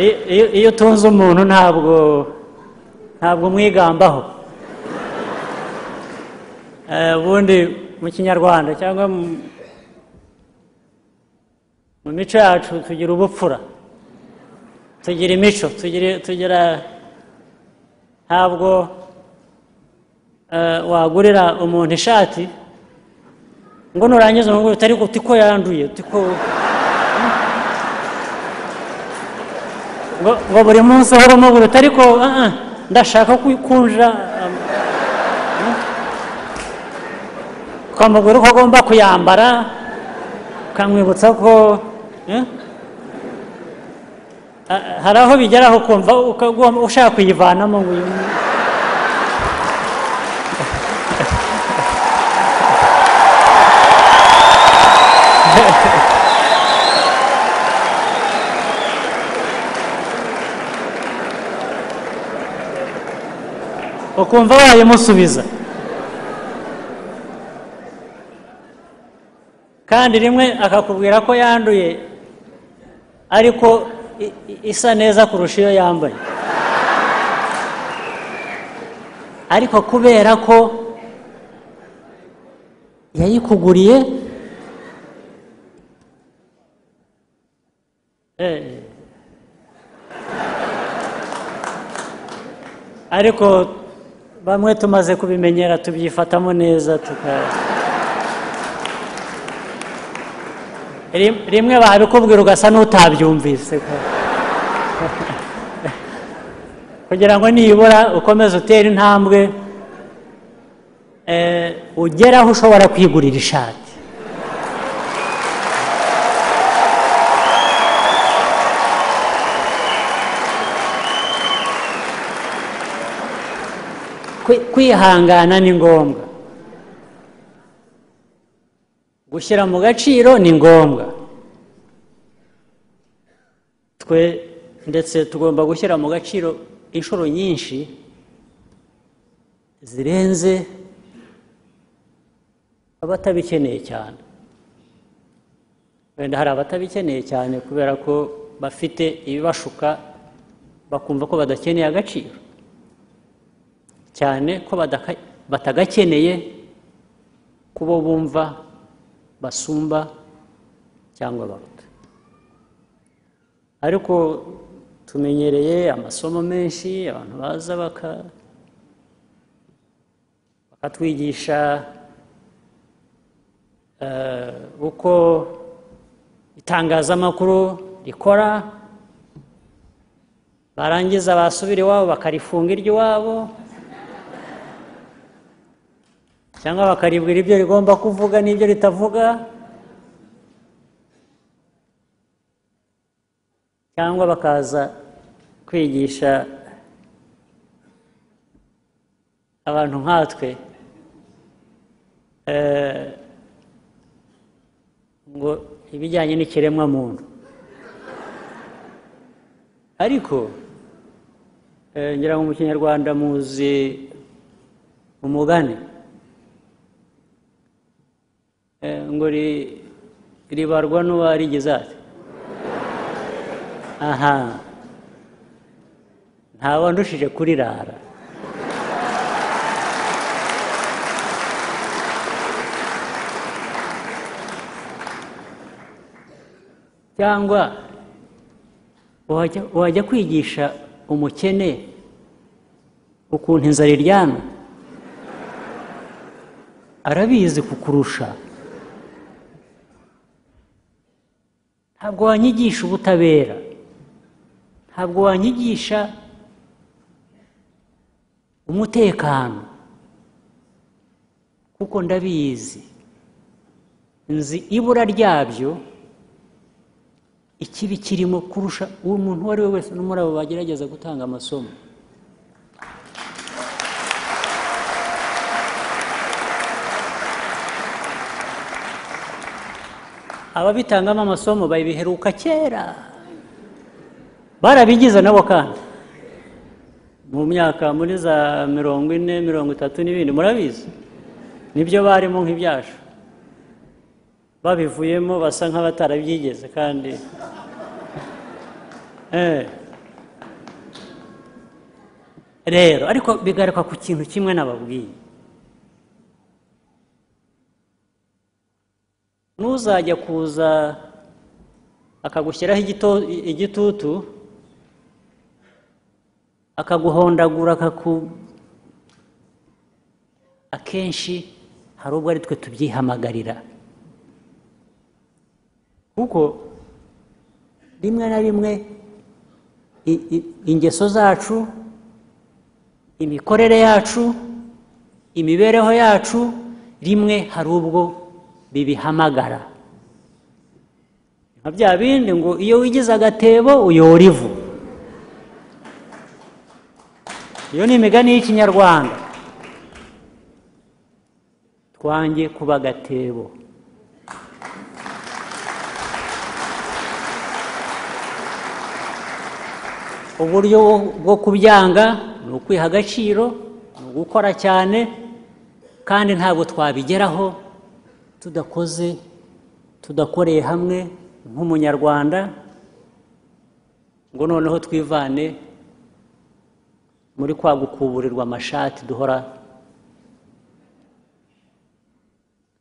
S1: Iyo- iyo- iyo utunze umuntu ntabwo ntabwo umwigambaho Eh, ubundi mu kinyarwanda cyangwa mu- mu mico yacu tugira ubupfura tugira imico tugira tugira ntabwo eh, wagurira umuntu ishati ngo nurangiza umugore utari uti ko yanduye uti ko ngo ngo buri munsi uhora umugura utari ko ah, ah, ndashaka kunja ukamubwira uko agomba kuyambara ukamwibutsa ko eh? Ah, hari aho bigeraho ukumva ukagomba- ushaka kuyivanamo ngo uyu ukumva wayimusubiza kandi rimwe akakubwira ko yanduye ariko i- i- isa neza kurusha iyo yambaye ariko kubera ko yayikuguriye eh, ariko bamwe tumaze kubimenyera tubyifatamo neza tuka Rim- rimwe babikubwira ugasa n'utabyumvise kugira ngo nibura ukomeze utere intambwe eh, ugere aho ushobora kwigurira ishati Kwi- kwihangana ni ngombwa gushyira mu gaciro ni ngombwa twe ndetse tugomba gushyira mu gaciro inshuro nyinshi zirenze abatabikeneye cyane wenda hari abatabikeneye cyane kubera ko bafite ibibashuka bakumva ko badakeneye agaciro cyane ko badaka- batagakeneye kubo bumva basumba cyangwa baruta ariko tumenyereye amasomo menshi abantu baza baka- bakatwigisha eh, uko itangazamakuru rikora barangiza basubira iwabo bakarifunga iry'iwabo cyangwa bakaribwira ibyo rigomba kuvuga n'ibyo ritavuga cyangwa bakaza kwigisha abantu nkatwe eh, ngo ibijyanye n'ikiremwamuntu ariko eh, ngira ngo mu kinyarwanda muzi umugani Eh, ngo ri- ribarwa n'uwarigeze ate aha ntawandushije kurirara cyangwa wajya wajya kwigisha umukene ukuntu inzara iryana arabizi kukurusha ntabwo wanyigisha ubutabera ntabwo wanyigisha umutekano kuko ndabizi nzi ibura ryabyo ikibi kirimo kurusha umuntu uwo ari we wese no muri abo bagerageza gutanga amasomo ababitangamo amasomo babiheruka kera barabigize nabo kandi mu myaka muri za mirongo ine mirongo itatu n'ibindi murabizi nibyo barimo nk'ibyacu babivuyemo basa nk'abatarabyigeze kandi Eh. rero ariko bigaruka ku kintu kimwe nababwiye n'uzajya kuza akagushyiraho igito- igitutu akaguhondagura akaku akenshi hari ubwo ari twe tubyihamagarira kuko rimwe na rimwe i- i- ingeso zacu imikorere yacu imibereho yacu rimwe hari ubwo bibihamagara nka bya bindi ngo iyo wigize agatebo uyora ivu iyo ni imigani y'ikinyarwanda twange kuba agatebo uburyo bwo- bwo kubyanga ni ukwiha agaciro ni ugukora cyane kandi ntabwo twabigeraho tudakoze tudakoreye hamwe nk'umunyarwanda ngo noneho twivane muri kwa gukuburirwa amashati duhora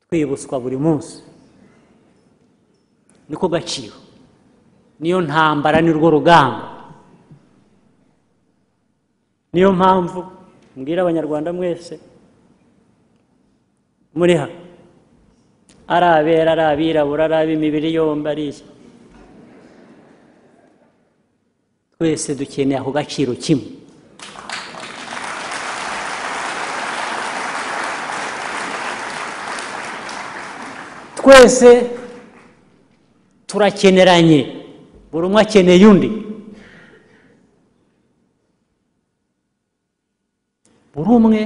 S1: twibutswa buri munsi niko gaciro niyo ntambara nirwo rugamba niyo mpamvu mbwira abanyarwanda mwese muri hano ari abera ari abirabura ari ab'imibiri yombi ari iki twese dukeneye ako gaciro kimwe twese turakeneranye buri umwe akeneye undi buri umwe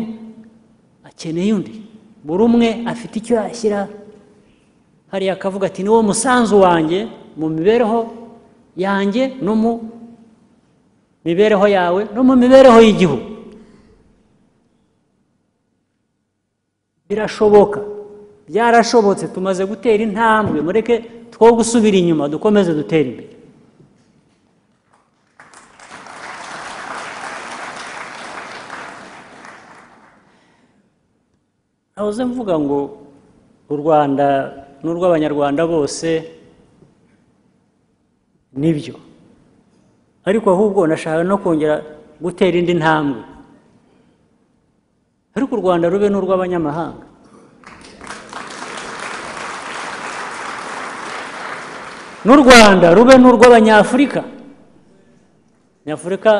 S1: akeneye undi buri umwe afite icyo yashyira hariya akavuga ati niwo musanzu wanjye mu mibereho yanjye no mu mibereho yawe no mu mibereho y'igihugu birashoboka byarashobotse tumaze gutera intambwe mureke two gusubira inyuma dukomeze dutere imbere nahoze mvuga ngo u rwanda n'urw'abanyarwanda bose nibyo ariko ahubwo nashaka no kongera gutera indi ntambwe ariko u rwanda rube n'urw'abanyamahanga n'u rwanda rube n'urw'abanyafurika nyafurika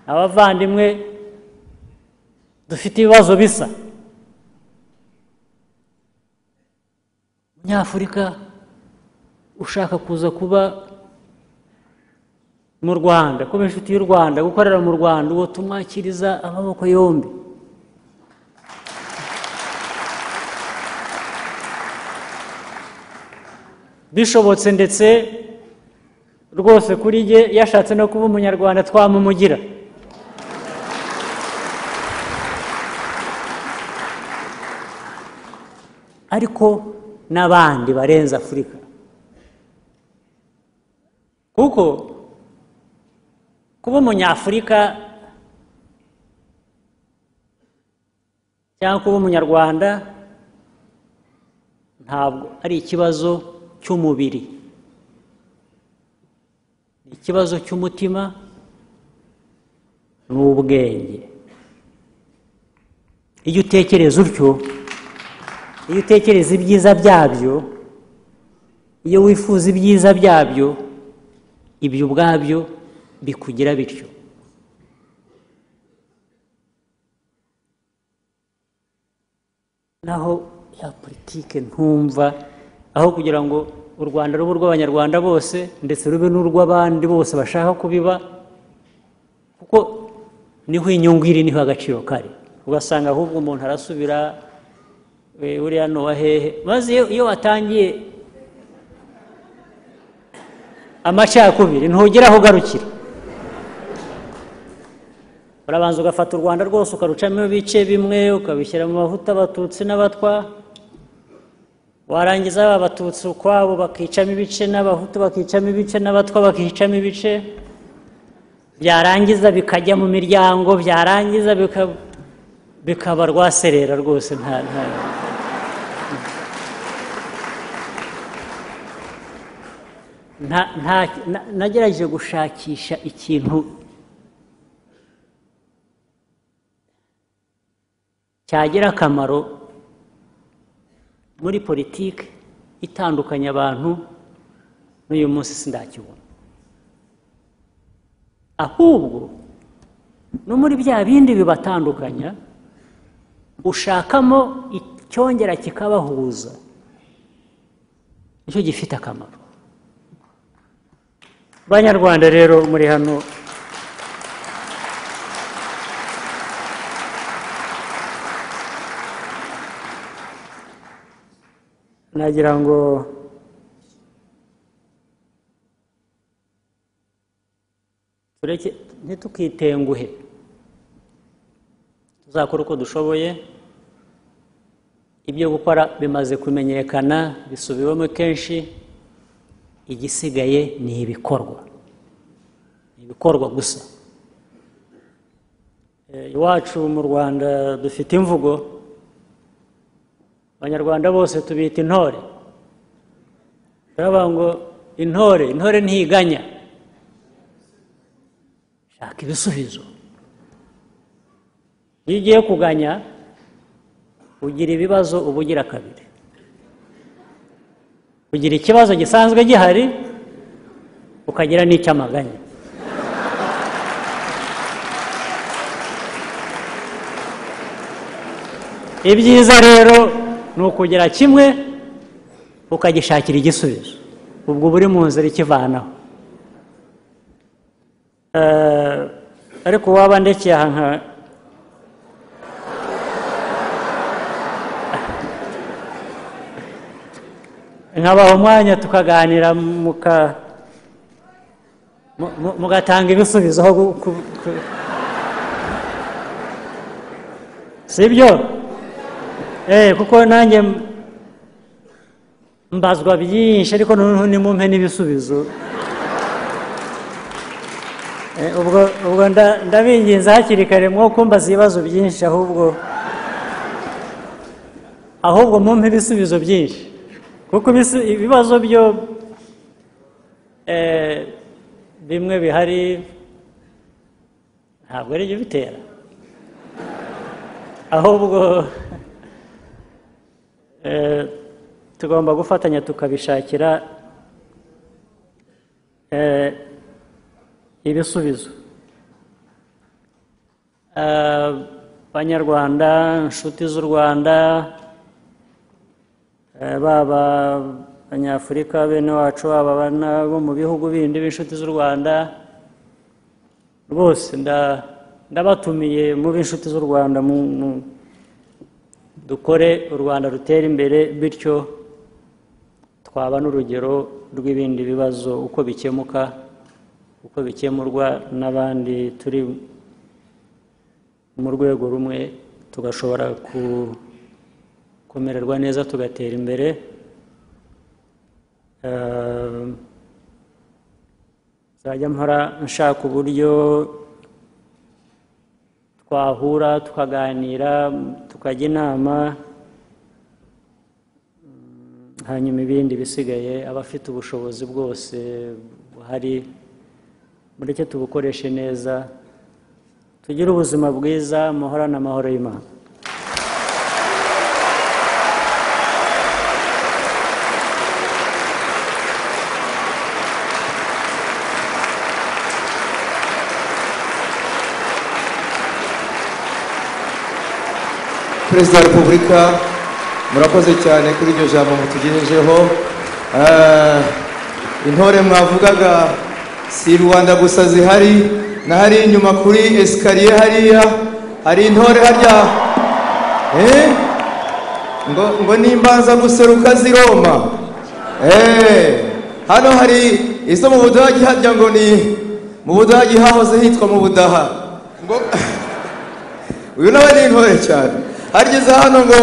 S1: abavandimwe dufite ibibazo bisa nyafurika ushaka kuza kuba mu rwanda kuba inshuti y'u rwanda gukorera mu rwanda uwo tumwakiriza amaboko yombi bishobotse ndetse rwose kuri jye yashatse no kuba umunyarwanda twamumugira ariko n'abandi barenze afurika kuko kuba umunyafurika cyangwa kuba umunyarwanda ntabwo ari ikibazo cy'umubiri ni ikibazo cy'umutima n'ubwenge iyo utekereza utyo iyo utekereza ibyiza byabyo iyo wifuza ibyiza byabyo ibyo ubwabyo bikugira bityo naho ya politike ntumva aho kugira ngo u rwanda rube urw'abanyarwanda bose ndetse rube n'urw'abandi bose bashaka kubiba kuko niho inyungu iri niho agaciro kari ugasanga ahubwo umuntu arasubira we uriya ni uwa hehe maze iyo- iyo watangiye amacakubiri ntugera aho ugarukira urabanza ugafata u rwanda rwose ukarucamo ibice bimwe ukabishyira mu mavuta abatutsi n'abatwa warangiza ba batutsi ukwabo bakicamo ibice n'abahutu bakicamo ibice n'abatwa bakicamo ibice byarangiza bikajya mu miryango byarangiza bika- bikaba rwaserera rwose nta nta nta nta- na- nagerageje gushakisha ikintu cyagira akamaro muri politiki itandukanya abantu n'uyu munsi sindakibona ahubwo no muri bya bindi bibatandukanya ushakamo icyongera kikabahuza nicyo gifite akamaro banyarwanda rero muri hano nagira ngo tureke ntitukitenguhe tuzakore uko dushoboye ibyo gukora bimaze kumenyekana bisubiwemo kenshi igisigaye ni ibikorwa ni ibikorwa gusa Eh, iwacu mu rwanda dufite imvugo abanyarwanda bose tubita intore baravuga ngo intore intore ntiganya shaka ibisubizo iyo ugiye kuganya ugira ibibazo uba ugira kabiri ugira ikibazo gisanzwe gihari ukagira n'icy'amaganya ibyiza rero ni ukugira kimwe ukagishakira igisubizo ubwo uba uri mu nzira ikivanaho Eh, ariko waba ndekeye aha nka- nkabaha umwanya tukaganira muka- mu- mu- mugatanga ibisubizo aho gu- ku- ku- si byo Eh, kuko nanjye m- mbazwa byinshi ariko noneho nimumpe n'ibisubizo Eh, ubwo ubwo nda- ndabinginze hakiri kare mwo kumbaza ibibazo byinshi ahubwo ahubwo mumpe ibisubizo byinshi kuko ibisu- ibibazo byo eh, bimwe bihari ntabwo ari byo bitera ahubwo Eh, tugomba gufatanya tukabishakira eh, ibisubizo Eh, banyarwanda inshuti z'u rwanda eh, baba abanyafurika bene wacu baba abana bo mu bihugu bindi b'inshuti z'u rwanda rwose nda- ndabatumiye mu b'inshuti z'u rwanda mu- mu- dukore u rwanda rutera imbere bityo twaba n'urugero rw'ibindi bibazo uko bikemuka uko bikemurwa n'abandi turi mu rwego rumwe tugashobora ku- kumererwa neza tugatera imbere Eh, nzajya mpora nshaka uburyo twahura tukaganira tukajya inama mm, hanyuma ibindi bisigaye abafite ubushobozi bwose buhari mureke tubukoreshe neza tugire ubuzima bwiza muhorane amahoro y'imana
S2: perezida wa repubulika murakoze cyane kuri iryo jambo mutugejejeho Eh, intore mwavugaga si rubanda gusa zihari na hari inyuma kuri esikariye hariya hari intore harya Eh? ngo, ngo nimbanza guseruka ziroma Eh, hano hari izo mu budage harya ngo ni mu budage hahoze hitwa mu budaha ngo uyu nawe ni intore cyane harigeze hano ngo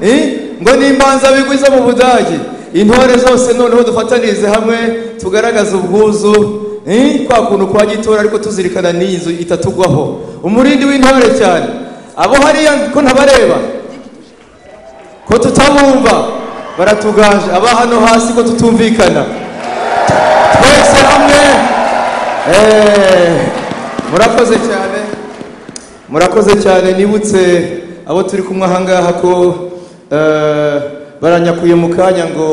S2: eh, ngo nimbanza bigwiza mu budage intore zose noneho dufatanirize hamwe tugaragaze ubwuzu eh, kwa kuntu kwa gitora ariko tuzirikana n'iyi nzu itatugwaho umurindi w'intore cyane abo hariya ko ntabareba ko tutabumva baratugaje aba hano hasi ko tutumvikana twese hamwe eh, murakoze cyane murakoze cyane nibutse abo turi kumwe ahangaha ko eh, baranyakuye mu kanya ngo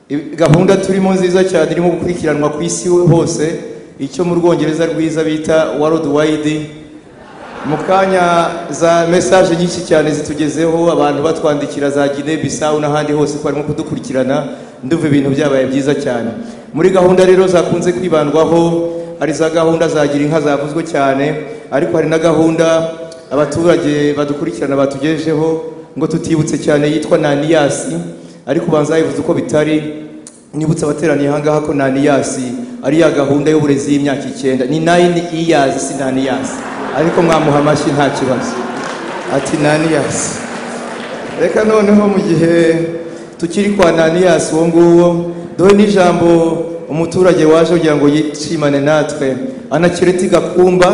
S2: i- gahunda turimo nziza cyane irimo gukurikiranwa ku isi hose icyo mu rwongereza rwiza bita world wide mu kanya za mesaje nyinshi cyane zitugezeho abantu batwandikira za gine bisawu n'ahandi hose ko barimo kudukurikirana ndumva ibintu byabaye byiza cyane muri gahunda rero zakunze kwibandwaho hari za gahunda za gira inka zavuzwe cyane ariko hari na gahunda abaturage badukurikirana batugejejeho ngo tutibutse cyane yitwa naniyasi ariko banza yivuze uko bitari nibutse abateraniye ahangaha ko naniyasi ari ya gahunda y'uburezi y'imyaka icyenda ni nayini iyazi si naniyasi ariko mwamuha amashyi nta kibazo ati naniyasi reka noneho mu gihe tukiri kwa naniyasi uwo nguwo dore n'ijambo umuturage waje kugira ngo yishimane natwe anakireti gakumba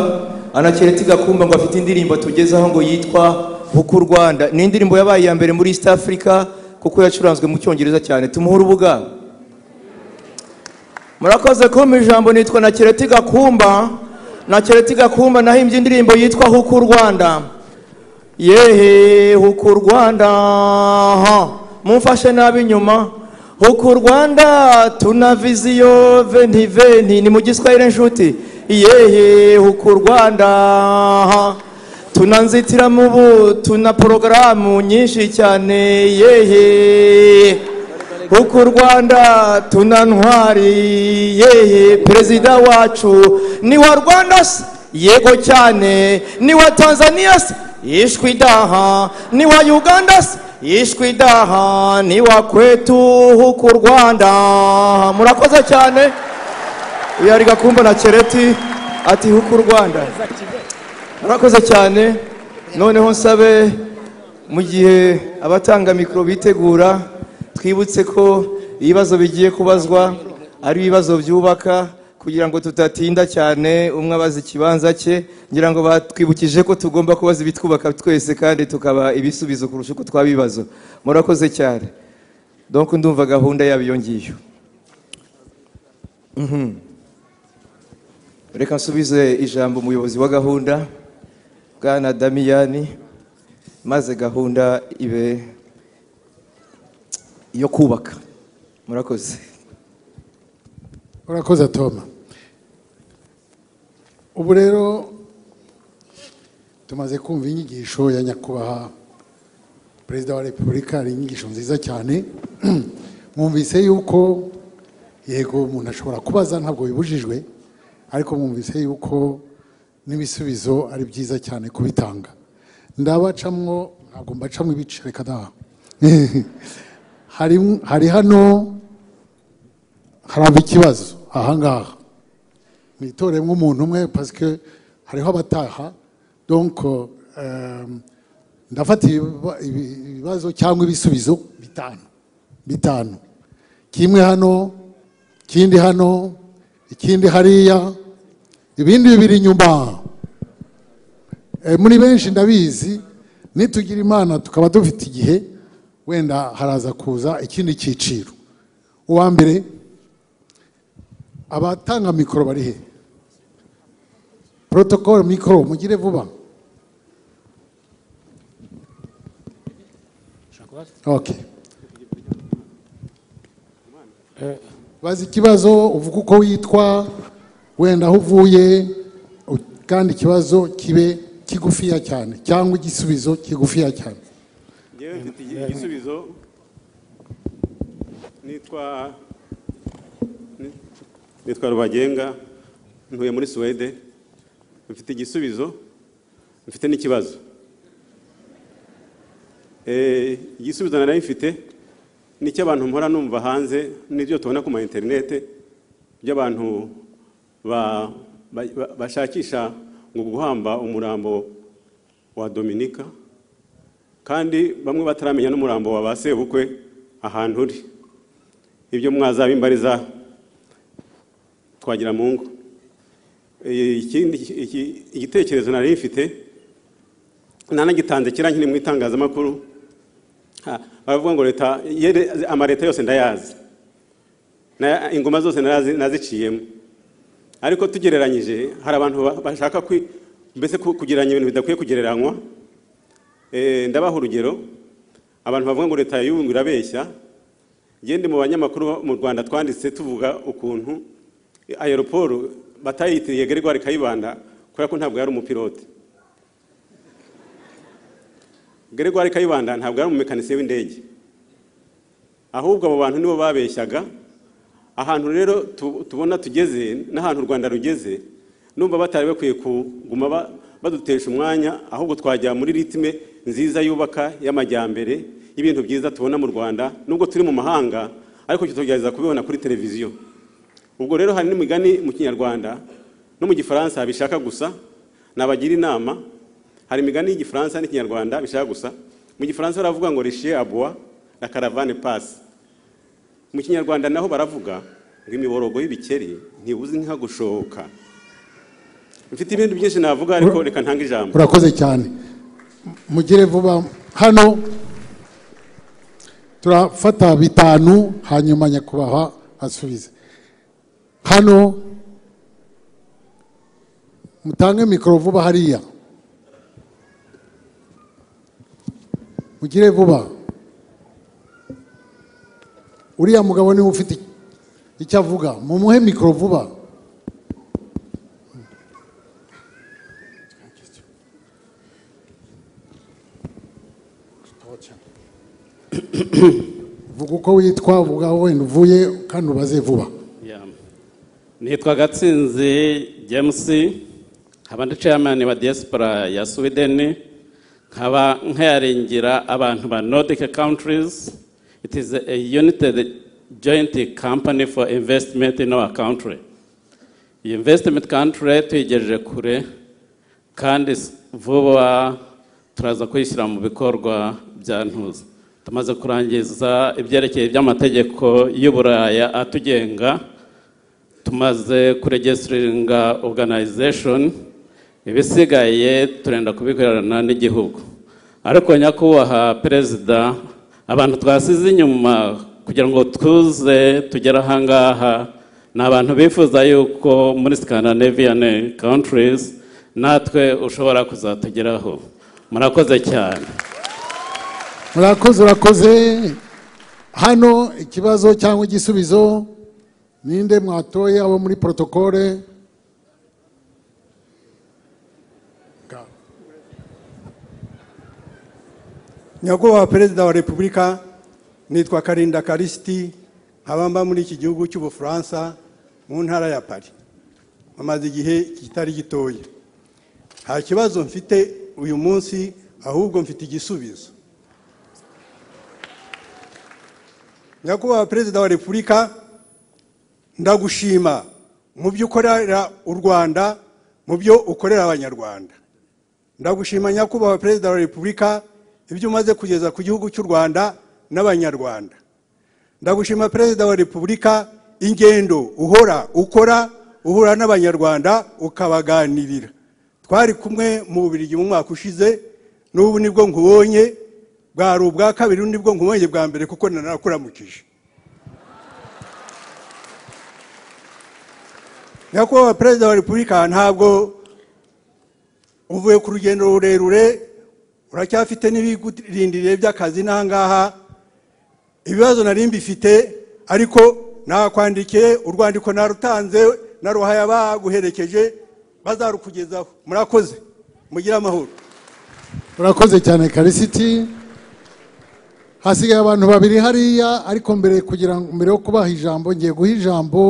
S2: anakireti gakumba ngo afite indirimbo tugezaho ngo yitwa buku rwanda ni indirimbo yabaye iya mbere muri east africa kuko yacuranzwe mu cyongereza cyane tumuhe urubuga murakoze kumpa ijambo nitwa na kireti gakumba na kireti gakumba nahimbye indirimbo yitwa huku rwanda yehe huku rwanda ha, mumfashe nabi inyuma huku rwanda tuna viziyo venti venti ni mu giswahili nshuti yehe huku rwanda ha, tuna nzitiramubu tuna porogaramu nyinshi cyane yehe huku u rwanda tuna ntwari yehe perezida wacu ni wa rwanda se yego cyane ni wa tanzania se yishwe idaha ni wa uganda se yishwe idaha ni wa kwetu huku u rwanda murakoze cyane uyu ari gakumba na kereti ati huku u rwanda murakoze cyane noneho nsabe mu gihe abatanga mikoro bitegura twibutse ko ibibazo bigiye kubazwa ari ibibazo byubaka kugira ngo tutatinda cyane umwe abaza ikibanza cye ngira ngo batwibukije ko tugomba kubaza ibitwubaka twese kandi tukaba ibisubizo kurusha uko twabibazo murakoze cyane donc ndumva gahunda yabo iyo ngiyo Mhm. reka nsubize ijambo umuyobozi wa gahunda bwana damiyani maze gahunda ibe yo kubaka murakoze
S3: urakoze toma ubu rero tumaze kumva inyigisho ya nyakubahwa perezida wa repubulika hari inyigisho nziza cyane mwumvise yuko yego umuntu ashobora kubaza ntabwo bibujijwe ariko mwumvise yuko n'ibisubizo ari byiza cyane kubitanga ndabacamwo ntabwo mbacamo ibice reka da hari hari hano haramba ikibazo ahangaha mwitoremo umuntu umwe pasike hariho abataha donko ndafata ibiba- ibi- ibibazo cyangwa ibisubizo bitanu bitanu kimwe hano ikindi hano ikindi hariya ibindi bibiri inyuma Eh, muri benshi ndabizi nitugira imana tukaba dufite igihe wenda haraza kuza ikindi cyiciro uwa mbere abatanga mikoro bari he protocol mikoro mugire vuba okay bazi ikibazo uvuga uko witwa wenda aho uvuye u- kandi ikibazo kibe kigufiya cyane cyangwa igisubizo kigufiya cyane
S4: ngewe mfite igi- igisubizo nitwa ni- nitwa rubagenga ntuye muri suwede mfite igisubizo mfite n'ikibazo Eh, igisubizo nari mfite ni icy'abantu mpora numva hanze n'ibyo tubona ku ma interinete by'abantu ba- ba- ba- bashakisha ngo guhamba umurambo wa dominika kandi bamwe bataramenya n'umurambo wa ba sebukwe ahantu uri ibyo mwazabimbariza twagira mu ngo Eh, ikindi iki- igitekerezo nari mfite nanagitanze kira nkiri mu itangazamakuru Ha, baravuga ngo leta yere- amaleta yose ndayazi Na- ingoma zose narazi- naziciyemo ariko tugereranyije hari abantu ba- bashaka kwi- mbese ku- kugereranya ibintu bidakwiye kugereranywa Eh, ndabaha urugero abantu bavuga ngo leta y'ubu irabeshya gende mu banyamakuru bo mu rwanda twanditse tuvuga ukuntu aeroporo batayitiriye gregoire kayibanda kubera ko ntabwo yari umupilote gregoire kayibanda ntabwo yari umumekanisiye w'indege ahubwo abo bantu nibo babeshyaga ahantu rero tu- tubona tugeze n'ahantu u rwanda rugeze numva batari bakwiye kuguma ba- badutesha umwanya ahubwo twajya muri ritime nziza yubaka y'amajyambere y'ibintu byiza tubona mu rwanda nubwo turi mu mahanga ariko cyo tugerageza kubibona kuri televiziyo ubwo rero hari n'imigani mu kinyarwanda no mu gifaransa bishaka gusa nabagira inama hari imigani y'igifaransa n'ikinyarwanda bishaka gusa mu gifaransa baravuga ngo rishiye aboa na caravane pass mu kinyarwanda naho baravuga ngo imiborogo y'ibikeri ntibuze inka gushoka mfite ibindi byinshi navuga ariko reka ntange ijambo
S3: urakoze cyane mugire vuba hano turafata bitanu hanyuma nyakubahwa asubize hano mutange mikoro vuba hariya mugire vuba uriya mugabo niwe ufite icyo avuga mumuhe mikoro vuba vuga uko witwa vuga aho wenda uvuye kandi ubaze vuba
S5: Yeah. nitwa gatsinzi james nkaba ndi chairman wa diaspora ya sweden nkaba nkayaringira abantu ba nordic countries it is a united joint company for investment in our country iyi investment country tuyigejeje kure kandi s- vuba turaza kuyishyira mu bikorwa bya ntuza tumaze kurangiza ibyerekeye by'amategeko y'uburaya atugenga tumaze kuregisitinga organization ibisigaye turenda kubikorana n'igihugu ariko nyakubahwa perezida abantu twasize inyuma kugira ngo tuze tugere ahangaha ni abantu bifuza yuko muri scandinavian countries natwe ushobora kuzatugeraho murakoze cyane
S3: murakoze urakoze hano ikibazo cyangwa igisubizo ninde mwatoye abo muri porotokole
S6: nyakubahwa perezida wa repubulika nitwa karinda karisiti nkaba mba muri iki gihugu cy'ubufaransa mu ntara ya pari amaze igihe kitari gitoya nta kibazo mfite uyu munsi ahubwo mfite igisubizo nyakubahwa perezida wa repubulika ndagushima mu byo ukorera u rwanda mu byo ukorera abanyarwanda ndagushima nyakubahwa perezida wa repubulika ibyo umaze kugeza ku gihugu cy'u rwanda n'abanyarwanda ndagushima perezida wa repubulika ingendo uhora ukora uhura n'abanyarwanda ukabaganirira twari kumwe mu bubirigi mu mwaka ushize n'ubu nibwo nkubonye bwari ubwa kabiri nibwo nkubonye bwa mbere kuko nanakuramukije nyakubahwa perezida wa repubulika ntabwo uvuye ku rugendo rurerure uracyafite n'ibigurindiriye by'akazi n'ahangaha ibibazo nari mbifite ariko nakwandikiye urwandiko narutanze naruhaye abaguherekeje bazarukugezaho murakoze mugire amahoro
S3: urakoze cyane karisiti hasigaye abantu babiri hariya ariko mbere kugira ngo mbere yo kubaha ijambo ngiye guha ijambo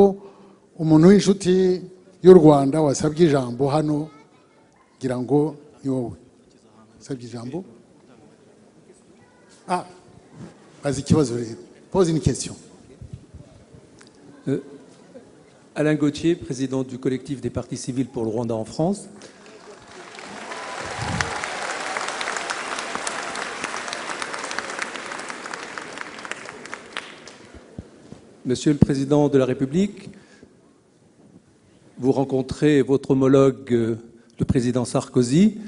S3: umuntu w'inshuti y'u rwanda wasabye ijambo hano ngira ngo ni wowe wasabye ijambo ah bazi ikibazo rero pose une question
S7: Alain Gauthier, président du collectif des partis civils pour le Rwanda en France. Monsieur le Président de la République, vous rencontrez votre homologue, euh, le président Sarkozy.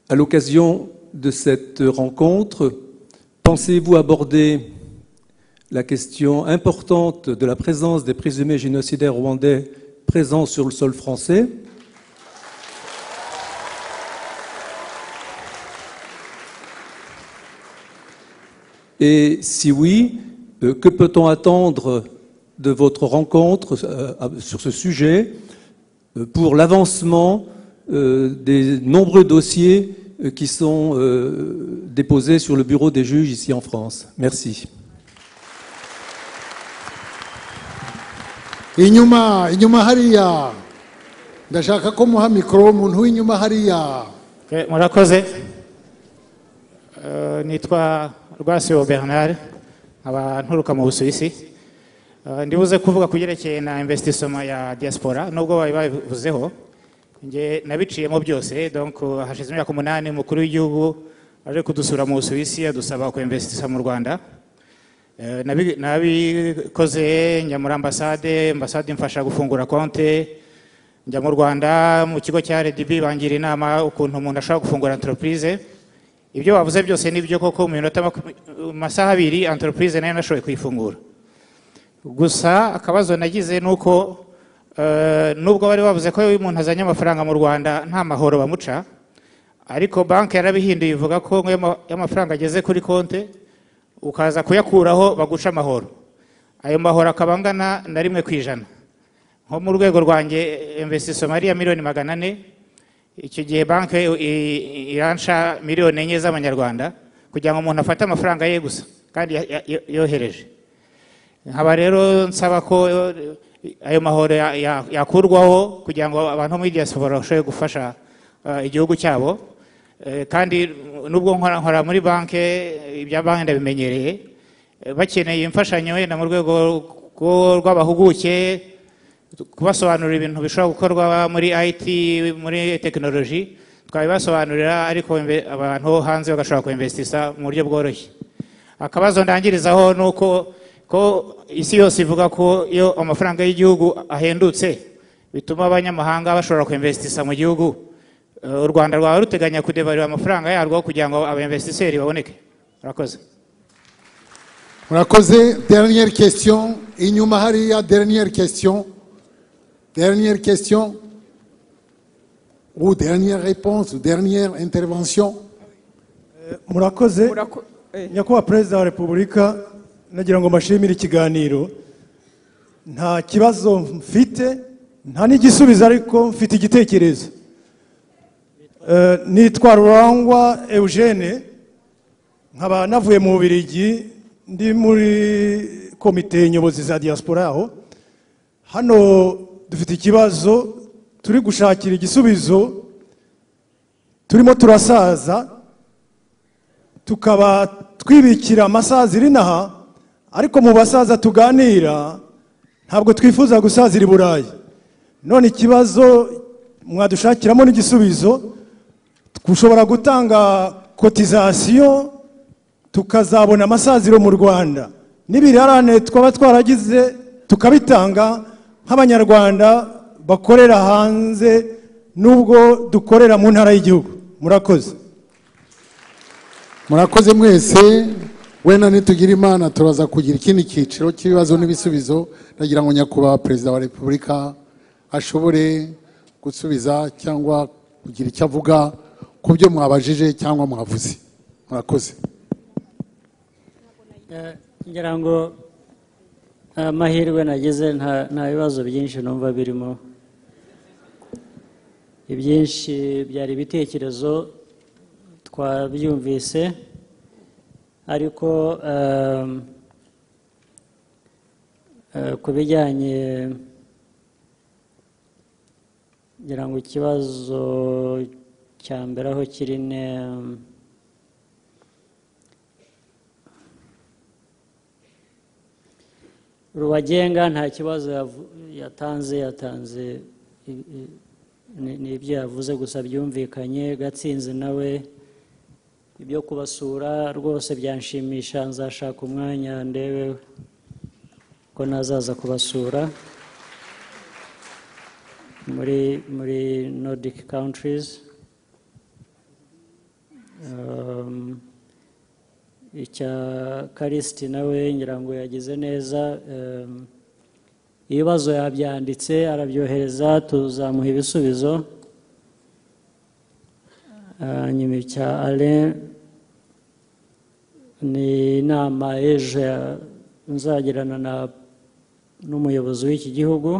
S7: À l'occasion de cette rencontre, pensez-vous aborder la question importante de la présence des présumés génocidaires rwandais présents sur le sol français Et si oui, euh, que peut-on attendre de votre rencontre euh, à- sur ce sujet euh, pour l'avancement euh, des nombreux dossiers euh, qui sont euh, déposés sur le bureau des juges ici en France Merci.
S3: inyuma inyuma hariya ndashaka ko muha mikoro umuntu w'inyuma hariya
S8: Ok, murakoze Eh, nitwa rwasibo bernard nkaba nturuka mu busuwisi Eh, ndibuze kuvuga ku byerekeye na investissement ya diaspora nubwo bari babivuzeho nge nabiciyemo byose donc eh, hashize imyaka umunani umukuru w'igihugu aje kudusura mu busuwisi adusaba kuinvestisa mu rwanda Eh, nabi- nabikoze njya muri ambasade ambasade imfasha gufungura konte njya mu rwanda mu kigo cya rdb bangira inama ukuntu umuntu ashobora gufungura entreprise ibyo bavuze byose ni byo koko mu minota maku- mu masaha abiri entreprise nayo nashoboye kuyifungura gusa akabazo nagize ni uko eh, nubwo bari bavuze ko iyo umuntu azanye amafaranga mu rwanda nta mahoro bamuca ariko banki yarabihinduye ivuga ko nk'iyo ama- iyo amafaranga ageze kuri konte ukaza kuyakuraho baguca amahoro ayo mahoro akaba angana na rimwe ku ijana nko mu rwego rwanjye investisoma ari iya miliyoni magana ane icyo gihe banki iransha miliyoni enye z'amanyarwanda kugira ngo umuntu afate amafaranga ye gusa kandi ya- ya- yo- yohereje nkaba rero nsaba ko eh, ayo mahoro ya- ya- yakurwaho kugira ngo abantu bo muri diaspora bashobore gufasha eh, igihugu cyabo Eh, kandi nubwo nkora nkora muri banki eh, ibya banki ndabimenyereye Eh, bakeneye imfashanyo wenda mu rwego rwo- rw'abahuguke kubasobanurira ibintu bishobora gukorwa muri IT muri tekinoloji twabibasobanurira ariko imbe- abantu bo hanze bagashobora kuinvestisa mu buryo bworoshye akabazo ndangirizaho ni uko ko isi yose ivuga ko iyo amafaranga y'igihugu ahendutse bituma abanyamahanga bashobora kuinvestisa mu gihugu Eh, u rwanda rwaba ruteganya kudevalira amafaranga yarwo kugira ngo abainvestiseri baboneke murakoze
S3: murakoze dernière question inyuma hariya dernière question dernière question ou dernière réponse ou dernière intervention
S9: murakoze nyakubahwa perezida wa repubulika nagira ngo mbashimire ikiganiro nta kibazo mfite nta n'igisubizo ariko mfite igitekerezo Eh, nitwa rurangwa eugene nkaba navuye mu bubirigi ndi muri komite nyobozi za diaspora aho hano dufite ikibazo turi gushakira igisubizo turimo turasaza tukaba twibikira amasazi inaha ariko mu basaza tuganira ntabwo twifuza gusazira i burayi none ikibazo mwadushakiramo n'igisubizo dushobora gutanga kotizasiyo tukazabona amasaziro mu rwanda n'ibirarane twaba twaragize tukabitanga nk'abanyarwanda bakorera hanze n'ubwo dukorera mu ntara y'igihugu murakoze
S3: murakoze mwese wenda nitugira imana turaza kugira ikindi cyiciro cy'ibibazo n'ibisubizo ndagira ngo nyakubahwa perezida wa repubulika ashobore gusubiza cyangwa kugira icyo avuga ku byo mwabajije cyangwa mwavuze murakoze
S1: Eh, ngira ngo nta mahirwe nagize nta nta bibazo byinshi numva birimo ibyinshi byari ibitekerezo twabyumvise ariko ehm, eh, ku bijyanye ngira ngo ikibazo cya mbere aho kiri ni ehm, rubagenga nta kibazo yavu- yatanze yatanze i- i- ni- ni ibyo yavuze gusa byumvikanye gatsinzi nawe ibyo kubasura rwose byanshimisha nzashaka umwanya ndebe ko nazaza kubasura muri muri nordic countries Um, icya karisiti nawe ngira ngo yagize neza em, ibibazo yabyanditse arabyohereza tuzamuha ibisubizo Ah, nyuma icya ale ni inama ejo nzagirana na n'umuyobozi w'iki gihugu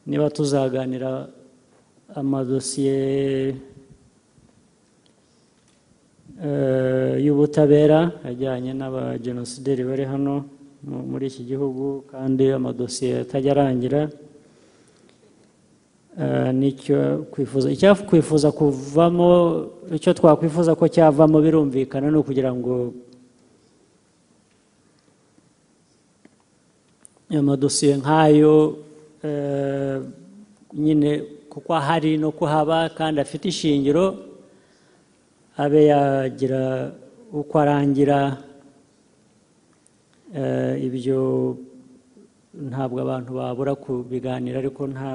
S1: niba tuzaganira amadosiye eh, y'ubutabera ajyanye n'abajenosideri bari hano mu- muri iki gihugu kandi amadosiye atajya arangira Eh, nicyo kwifuza icyakwifuza kuvamo icyo twakwifuza ko cyavamo birumvikana ni ukugira ngo amadosiye nk'ayo eh, nyine kuko ahari no kuhaba kandi afite ishingiro abe yagira uko arangira eh, ibyo ntabwo abantu babura kubiganira ariko nta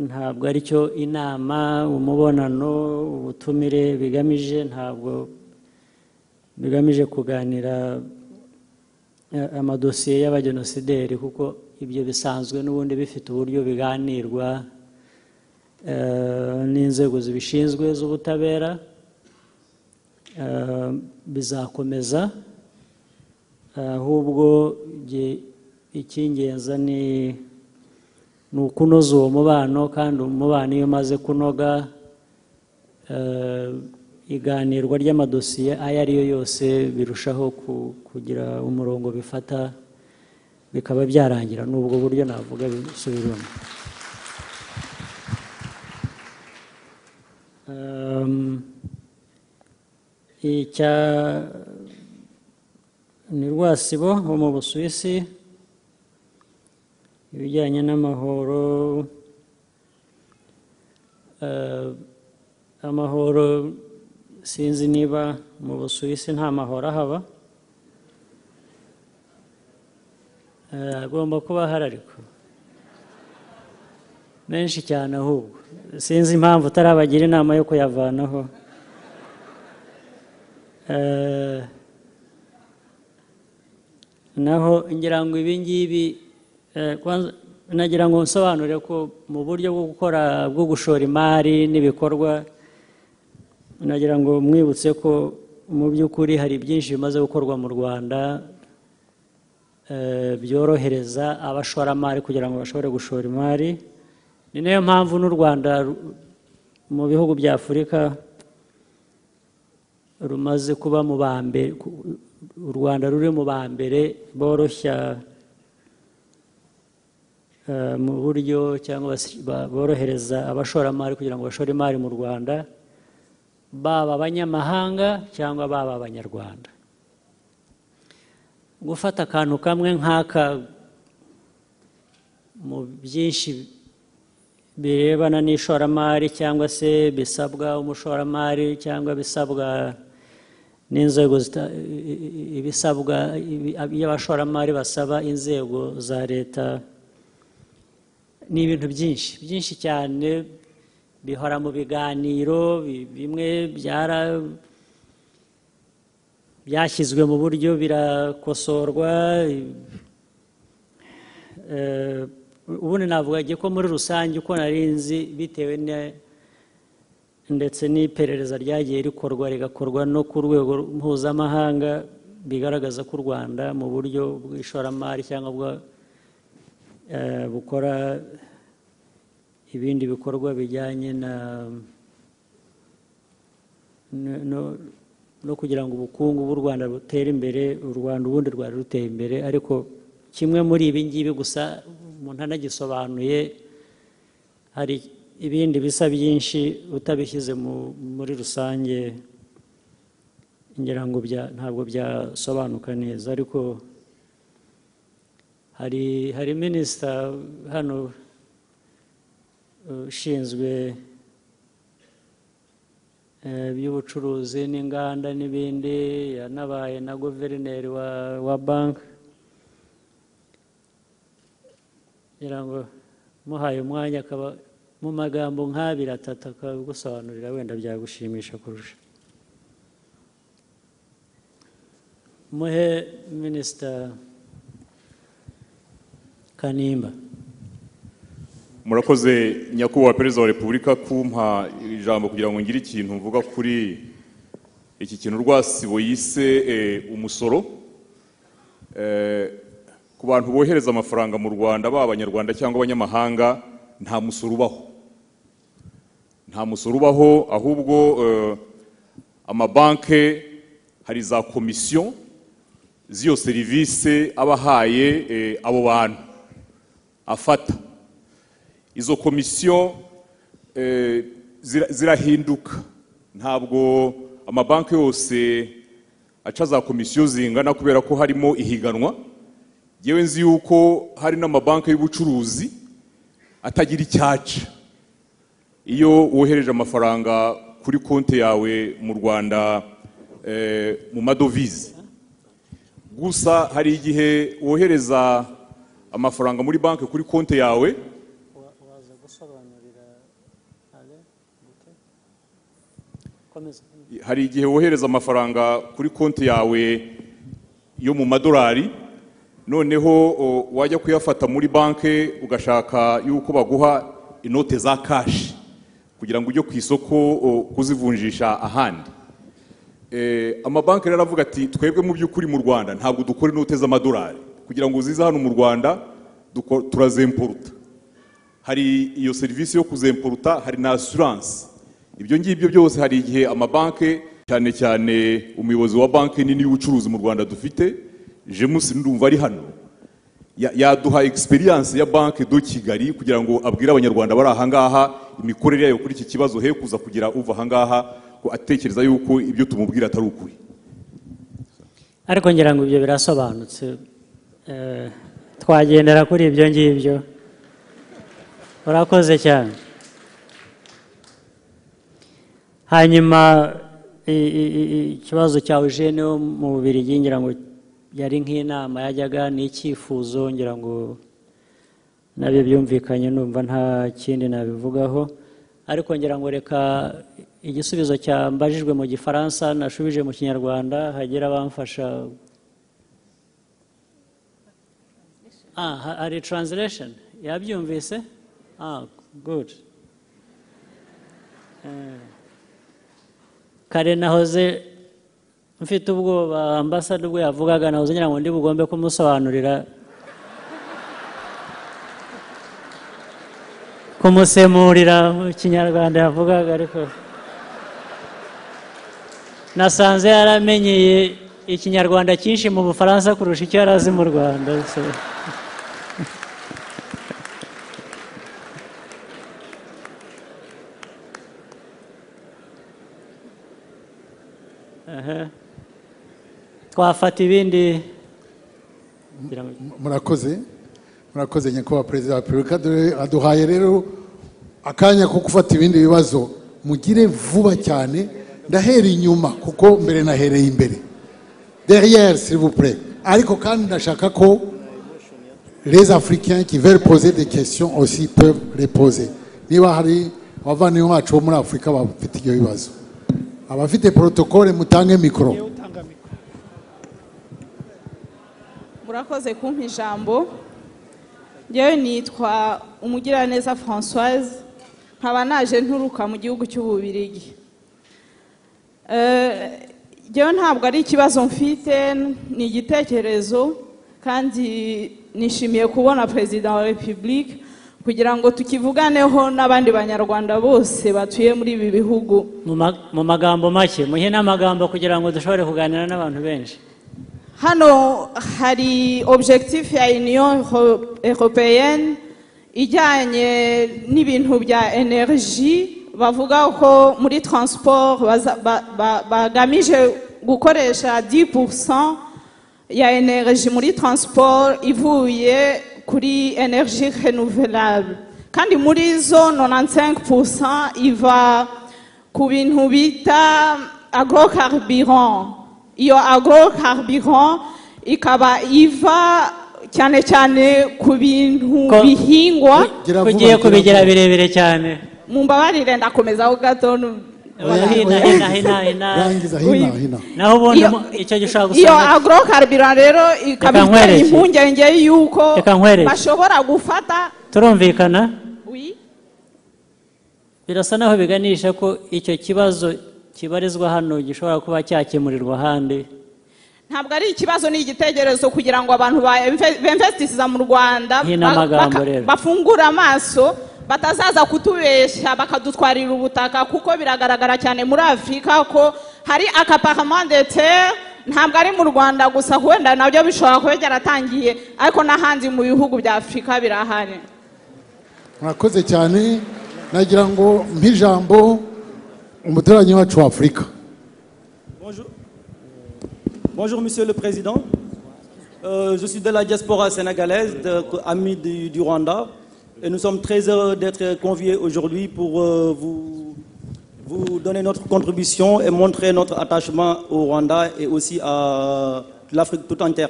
S1: ntabwo aricyo inama umubonano ubutumire bigamije ntabwo bigamije kuganira eh, amadosiye y'abajenosideri kuko ibyo bisanzwe n'ubundi bifite uburyo biganirwa eh, n'inzego zibishinzwe z'ubutabera eh, bizakomeza ahubwo nge- icy'ingenzi ni ni ukunoza uwo mubano kandi umubano iyo umaze kunoga eh, iganirwa ry'amadosiye ayo ari yo yose birushaho ku- kugira umurongo bifata bikaba byarangira ni ubwo buryo navuga bisubiramo icya ni rwasibo wo mu busuwisi ibijyanye n'amahoro eh, amahoro sinzi niba mu busuwisi nta mahoro ahaba Eh, agomba kuba ahari ariko menshi cyane ahubwo sinzi impamvu utarabagira inama yo kuyavanaho Eh, naho ngira ngo ibi ngibi eh, kwanza- nagira ngo nsobanure ko mu buryo bwo gukora bwo gushora imari n'ibikorwa nagira ngo mwibutse ko mu by'ukuri hari byinshi bimaze gukorwa mu rwanda eh, byorohereza abashoramari kugira ngo bashobore gushora imari ni nayo mpamvu n'u rwanda ru- mu bihugu bya afurika rumaze kuba mu ba mbere ku- u rwanda ruri mu ba mbere boroshya eh, mu buryo cyangwa basi- ba- borohereza abashoramari kugira ngo bashore imari mu rwanda baba abanyamahanga cyangwa baba abanyarwanda gufata akantu kamwe nk'aka mu byinshi birebana n'ishoramari cyangwa se bisabwa umushoramari cyangwa bisabwa n'inzego zita- i- i- ibisabwa ibi- iyo abashoramari basaba inzego za leta ni ibintu byinshi byinshi cyane bihora mu biganiro bi- bimwe byara byashyizwe mu buryo birakosorwa Eh, ubundi navuga ko muri rusange uko nari nzi bitewe ne ndetse n'iperereza ryagiye rikorwa rigakorwa no ku rwego mpuzamahanga bigaragaza ko u rwanda mu buryo bw'ishoramari cyangwa bwa eh, bukora ibindi bikorwa bijyanye na no- no- no kugira ngo ubukungu bw'u rwanda butere imbere u rwanda ubundi rwari ruteye imbere ariko kimwe muri ibi ngibi gusa umuntu anagisobanuye hari ibindi bisa byinshi utabishyize mu- muri rusange ngira ngo bya- ntabwo byasobanuka neza ariko hari hari minisita hano eh, ushinzwe eh, by'ubucuruzi n'inganda n'ibindi yanabaye na guverineri wa wa banki ngira ngo muhaye umwanya akaba mu magambo nk'abiri atatu akagusobanurira wenda byagushimisha kurusha muhe minisita kanimba
S10: murakoze nyakubahwa perezida wa repubulika kumpa ijambo kugira ngo ngire ikintu mvuga kuri iki kintu rwasibo yise eh, umusoro Eh, ku bantu bohereza amafaranga mu rwanda baba abanyarwanda cyangwa abanyamahanga nta musoro ubaho nta musoro ubaho ahubwo eh, amabanki hari za komisiyo z'iyo serivisi aba ahaye eh, abo bantu afata izo komisiyo eh, zira- zirahinduka ntabwo amabanki yose aca za komisiyo zingana kubera ko harimo ihiganwa yewe nzi yuko hari n'amabanki y'ubucuruzi atagira icyaca iyo wohereje amafaranga kuri konti yawe mu rwanda eh, mu madovize gusa hari igihe wohereza amafaranga muri banki kuri konti yawe
S1: komeza
S10: hari igihe wohereza amafaranga kuri konti yawe yo mu madolari noneho o, wajya kuyafata muri banki ugashaka yuko baguha inote za kashi kugira ngo ujye ku isoko o, kuzivunjisha ahandi Eh, amabanki rero aravuga ati twebwe mu by'ukuri mu rwanda ntabwo dukora inote z'amadolari kugira ngo zize hano mu rwanda duko- turazemporuta hari iyo serivisi yo kuzemporuta hari na assurance ibyo ngibyo byose hari igihe amabanki cyane cyane umuyobozi wa banki nini y'ubucuruzi mu rwanda dufite jemusi ndumva ari hano ya- yaduha experience ya banki do kigali kugira ngo abwire abanyarwanda bari ahangaha imikorere yayo kuri iki kibazo he kuza kugira uva ahangaha ko atekereza yuko ibyo tumubwira atari ukuri
S1: ariko ngira ngo ibyo birasobanutse Eh, twagendera kuri ibyo ngibyo urakoze cyane hanyuma i- i- i- i- ikibazo cya eugene wo mu bubirigi ngira ngo yari nk'inama yajyaga n'icyifuzo ngira ngo nabyo byumvikanye numva nta kindi nabivugaho ariko ngira ngo reka igisubizo cyambajijwe mu gifaransa nashubije mu kinyarwanda hagira abamfasha ah ha- hari translation yabyumvise ah good Eh, kare nahoze mfite ubwoba ambasade ubwo yavugaga nahoze ngira ngo ndi bugombe kumusobanurira kumusemurira mu kinyarwanda yavugaga ariko nasanze yaramenyeye ikinyarwanda cyinshi mu bufaransa kurusha icyo yari azi mu rwanda so. Aha. twafata ibindi kugira ngo-
S3: murakoze murakoze nyakubahwa perezida wa repubulika dore aduhaye rero akanya ko gufata ibindi bibazo mugire vuba cyane ndahera inyuma kuko mbere nahereye imbere derrière s'il vous plaît ariko kandi ndashaka ko les africains qui veulent poser des questions aussi peuvent les poser niba hari abavandimwe bacu bo muri afurika bafite ibyo bibazo abafite protocole mutange mikoro
S11: murakoze kumpa ijambo ngewe nitwa umugiraneza francoise nkaba naje nturuka mu gihugu cy'ububirigi Eh, ngewe ntabwo ari ikibazo mfite ni igitekerezo kandi nishimiye kubona perezida wa repubulika kugira ngo tukivuganeho n'abandi banyarwanda bose batuye muri ibi bihugu
S1: mu ma- mu magambo make muhe n'amagambo kugira ngo dushobore kuganira n'abantu benshi
S11: Hano hari objectif ya Union Euro- Européenne ijyanye n'ibintu bya energy bavuga ko muri transport baza- ba- ba- bagamije gukoresha 10% ya energy muri transport ivuye kuri energy renouvelable kandi muri zo 95% iva ku bintu bita agrocarburant iyo agrocarburant ikaba iva cyane cyane ku bintu
S1: Ko-
S11: bihingwa
S3: gira vuba,
S1: ugiye
S3: gira
S1: kubigira
S3: vuba.
S1: birebire cyane
S11: mumbabarire ndakomezaho gato nu-
S1: Oya, hina, hina, hina, hina.
S3: rangiza hina hina
S1: naho ubundi
S11: Iyo-
S1: mu- icyo gihe ushobora
S11: iyo
S1: gusanga
S11: agrocarburant rero ikaba iteye
S1: Reka nkwereke.
S11: impungenge y'uko
S1: Reka nkwereke.
S11: bashobora gufata
S1: turumvikana
S11: Oui.
S1: birasa naho biganisha ko icyo kibazo kibarizwa hano gishobora kuba cyakemurirwa ahandi
S11: ntabwo ari ikibazo ni igitekerezo kugira ngo abantu ba- bemve- bemvestisiza mu rwanda
S1: Ni n'amagambo
S11: baka-
S1: rero.
S11: bafungure amaso batazaza kutubeshya bakadutwarira ubutaka kuko biragaragara cyane muri afurika ko hari akapartement de terre ntabwo ari mu rwanda gusa wenda nabyo bishobora kuba byaratangiye ariko n'ahandi mu bihugu bya afurika birahari
S3: murakoze cyane nagira ngo nk'ijambo umuturanyi wacu wa afurika
S12: Bonjour Monsieur le Président. Euh, je suis de la diaspora sénégalaise, de- ami du, du Rwanda. Et nous sommes très heureux d'être conviés aujourd'hui pour euh, vous, vous donner notre contribution et montrer notre attachement au Rwanda et aussi à l'Afrique tout entière.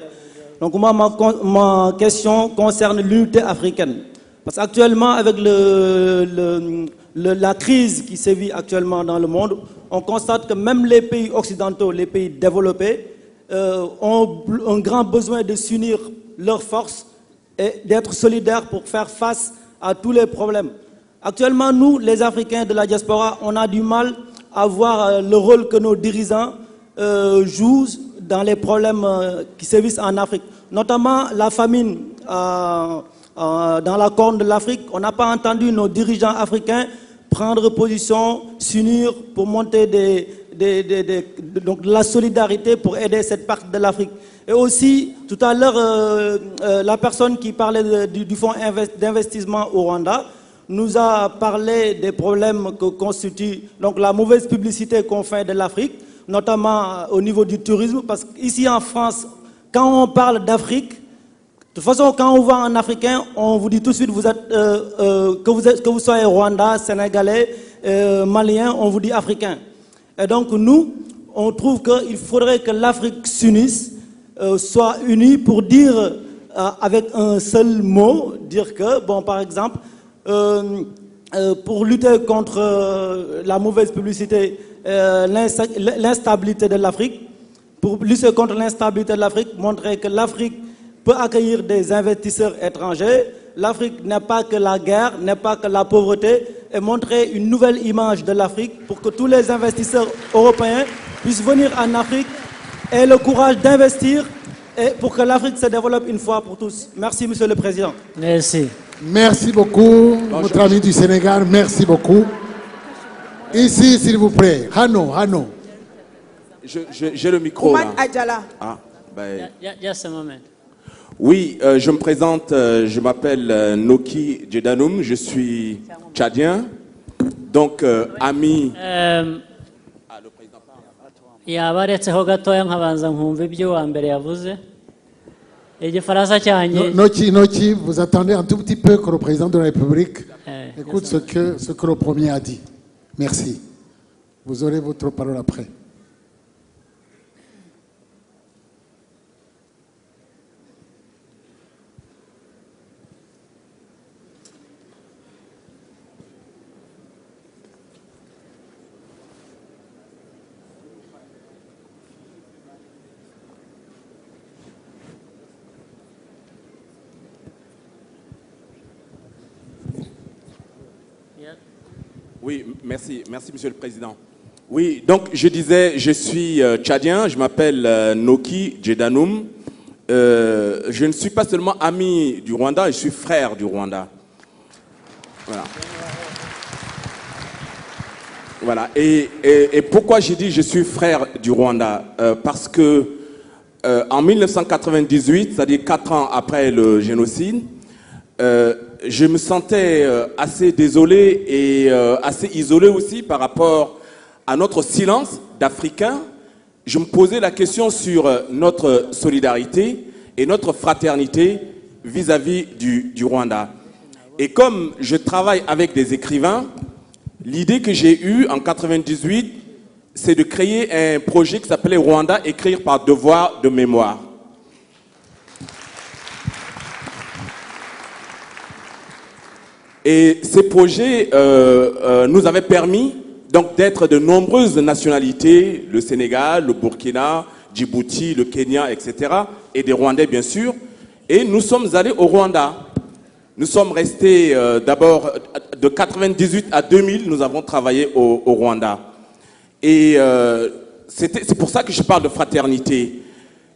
S12: Donc moi, ma, con- ma question concerne l'unité africaine. Parce qu'actuellement, avec le- le- le- la crise qui sévit actuellement dans le monde, on constate que même les pays occidentaux, les pays développés, euh, ont bl- un grand besoin de s'unir leurs forces et d'être solidaires pour faire face à tous les problèmes. Actuellement, nous, les Africains de la diaspora, on a du mal à voir euh, le rôle que nos dirigeants euh, jouent dans les problèmes euh, qui sévissent en Afrique, notamment la famine euh, euh, dans la corne de l'Afrique. On n'a pas entendu nos dirigeants africains prendre position, s'unir pour monter des, des- des- des- de- donc de la solidarité pour aider cette partie de l'Afrique. Et aussi, tout à l'heure, euh, euh, la personne qui parlait de- du, du fonds invest- d'investissement au Rwanda nous a parlé des problèmes que constitue donc, la mauvaise publicité qu'on fait de l'Afrique, notamment euh, au niveau du tourisme, parce qu'ici en France, quand on parle d'Afrique, de toute façon, quand on voit un Africain, on vous dit tout de suite vous êtes, euh, euh, que, vous êtes, que vous soyez Rwanda, Sénégalais, euh, Malien, on vous dit Africain. Et donc nous, on trouve qu'il faudrait que l'Afrique s'unisse, euh, soit unie pour dire euh, avec un seul mot, dire que, bon, par exemple, euh, euh, pour lutter contre euh, la mauvaise publicité, euh, l'insta- l'instabilité de l'Afrique, pour lutter contre l'instabilité de l'Afrique, montrer que l'Afrique peut accueillir des investisseurs étrangers. L'Afrique n'est pas que la guerre, n'est pas que la pauvreté, et montrer une nouvelle image de l'Afrique pour que tous les investisseurs européens puissent venir en Afrique et le courage d'investir et pour que l'Afrique se développe une fois pour tous. Merci, Monsieur le Président.
S1: Merci.
S3: Merci beaucoup, notre ami du Sénégal, merci beaucoup. Ici, s'il vous plaît, Hano, Hano.
S13: Je- je- J'ai le micro là. Ah, ben,
S1: Ju- Just a moment.
S13: Oui, euh, je me présente, euh, je m'appelle euh, Noki Djedanoum, je suis tchadien, donc euh, ami.
S1: Ehm, yaba aretseho gatoya nkabanza nkumva ibyo wa mbere yavuze igifaransa cyanjye
S3: No- Noki, Noki, vous attendez un tout petit peu que le président de la République
S1: Eh,
S3: écoute ce que, ce que le premier a dit. Merci. Vous aurez votre parole après.
S13: Oui, m- merci, merci Monsieur le Président. Oui, donc je disais, je suis euh, tchadien, je m'appelle euh, Noki Djedanoum. Euh, je ne suis pas seulement ami du Rwanda, je suis frère du Rwanda. Voilà. Voilà. Et, et- et pourquoi j'ai dit je suis frère du Rwanda Euh, Parce que euh, en 1998, c'est-à-dire quatre ans après le génocide, euh, je me sentais euh, assez désolé et euh, assez isolé aussi par rapport à notre silence d'Africains. Je me posais la question sur euh, notre solidarité et notre fraternité vis-à-vis du, du Rwanda. Et comme je travaille avec des écrivains, l'idée que j'ai eue en 98, c'est de créer un projet qui s'appelait Rwanda écrire par devoir de mémoire. Et ces projets euh, euh, nous avaient permis donc d'être de nombreuses nationalités, le Sénégal, le Burkina, Djibouti, le Kenya, etc., et des Rwandais bien sûr. Et nous sommes allés au Rwanda. Nous sommes restés euh, d'abord de 98 à 2000, nous avons travaillé au, au Rwanda. Et euh, c'était- c'est pour ça que je parle de fraternité.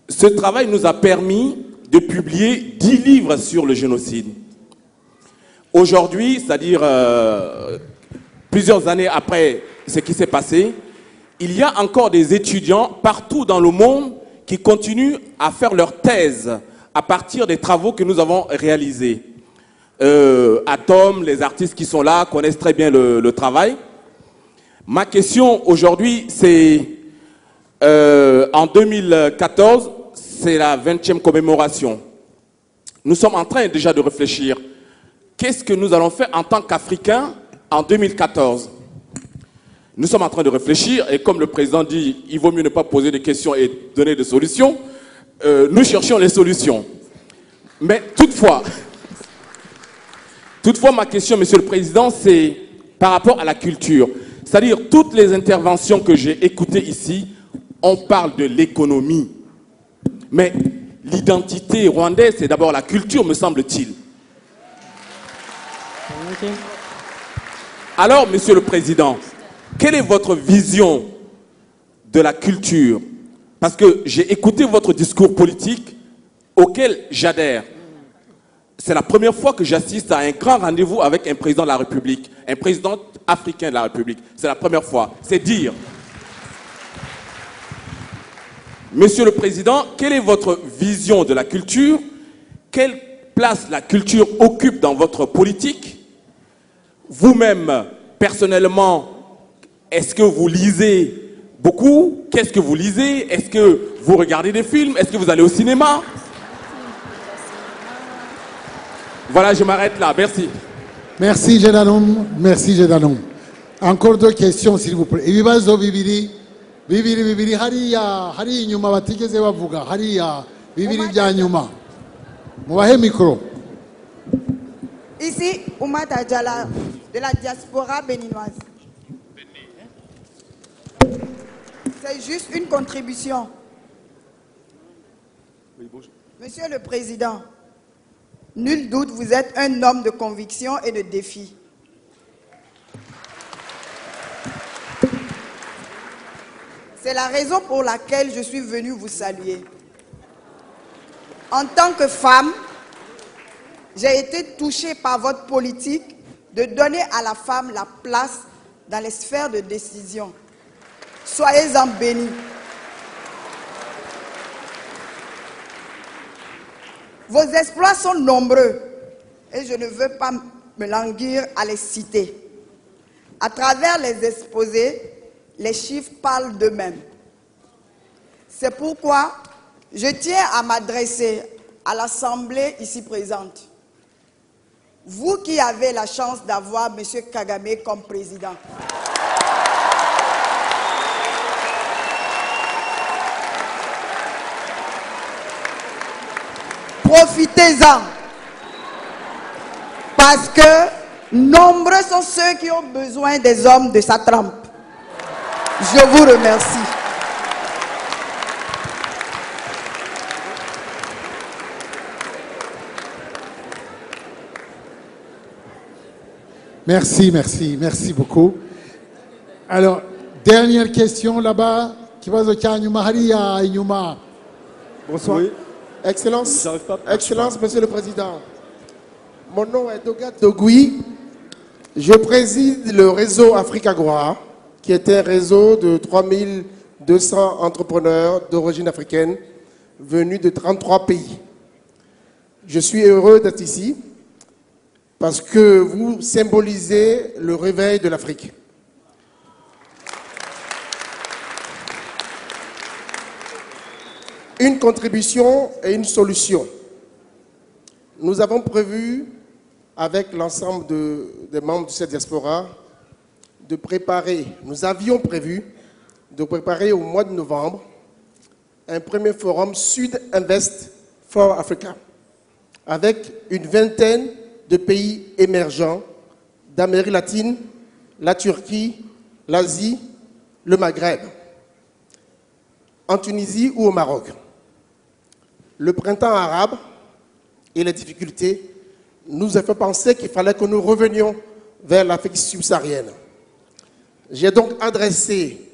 S13: Ce travail nous a permis de publier 10 livres sur le génocide. Aujourd'hui, c'est-à-dire euh, plusieurs années après ce qui s'est passé, il y a encore des étudiants partout dans le monde qui continuent à faire leur thèse à partir des travaux que nous avons réalisés. Euh, Atom, les artistes qui sont là connaissent très bien le, le travail. Ma question aujourd'hui, c'est euh, en 2014, c'est la 20e commémoration. Nous sommes en train déjà de réfléchir. Qu'est-ce que nous allons faire en tant qu'Africains en 2014 Nous sommes en train de réfléchir et comme le président dit, il vaut mieux ne pas poser des questions et donner des solutions. Euh, nous cherchons les solutions. Mais toutefois, toutefois ma question, Monsieur le Président, c'est par rapport à la culture. C'est-à-dire toutes les interventions que j'ai écoutées ici, on parle de l'économie. Mais l'identité rwandaise, c'est d'abord la culture, me semble-t-il. Alors, Monsieur le Président, quelle est votre vision de la culture Parce que j'ai écouté votre discours politique auquel j'adhère. C'est la première fois que j'assiste à un grand rendez-vous avec un président de la République, un président africain de la République. C'est la première fois. C'est dire. Monsieur le Président, quelle est votre vision de la culture Quelle place la culture occupe dans votre politique Vous-même, personnellement, est-ce que vous lisez beaucoup Qu'est-ce que vous lisez Est-ce que vous regardez des films Est-ce que vous allez au cinéma Voilà, je m'arrête là. Merci.
S3: Merci Gédanom, merci Gédanom. Encore deux questions s'il vous plaît. Ibibazo bibiri, bibiri bibiri hariya, hariya inyuma batigeze bavuga, hariya bibiri bya nyuma. Mubahe mikoro.
S14: Ici, Oumata Djala, de la diaspora béninoise. C'est juste une contribution. Monsieur le Président, nul doute, vous êtes un homme de conviction et de défi. C'est la raison pour laquelle je suis venue vous saluer. En tant que femme, j'ai été touchée par votre politique de donner à la femme la place dans les sphères de décision. Soyez-en bénis. Vos exploits sont nombreux et je ne veux pas me languir à les citer. À travers les exposés, les chiffres parlent d'eux-mêmes. C'est pourquoi je tiens à m'adresser à l'Assemblée ici présente. Vous qui avez la chance d'avoir M. Kagame comme président. Profitez-en. Parce que nombreux sont ceux qui ont besoin des hommes de sa trempe. Je vous remercie.
S3: Merci, merci, merci beaucoup. Alors, dernière question là-bas. Kibazo cya nyuma hariya inyuma.
S15: Bonsoir.
S3: Oui.
S15: Excellence, Excellence, Monsieur le Président. Mon nom est Dogat Dogui. Je préside le réseau Afrique Agora, qui est un réseau de 3200 entrepreneurs d'origine africaine venus de 33 pays. Je suis heureux d'être ici parce que vous symbolisez le réveil de l'Afrique. une contribution et une solution. Nous avons prévu, avec l'ensemble de- des membres de cette diaspora, de préparer, nous avions prévu de préparer au mois de novembre un premier forum Sud-Invest for Africa avec une vingtaine de pays émergents d'Amérique latine, la Turquie, l'Asie, le Maghreb en Tunisie ou au Maroc. Le printemps arabe et les difficultés nous a fait penser qu'il fallait que nous revenions vers l'Afrique subsaharienne. J'ai donc adressé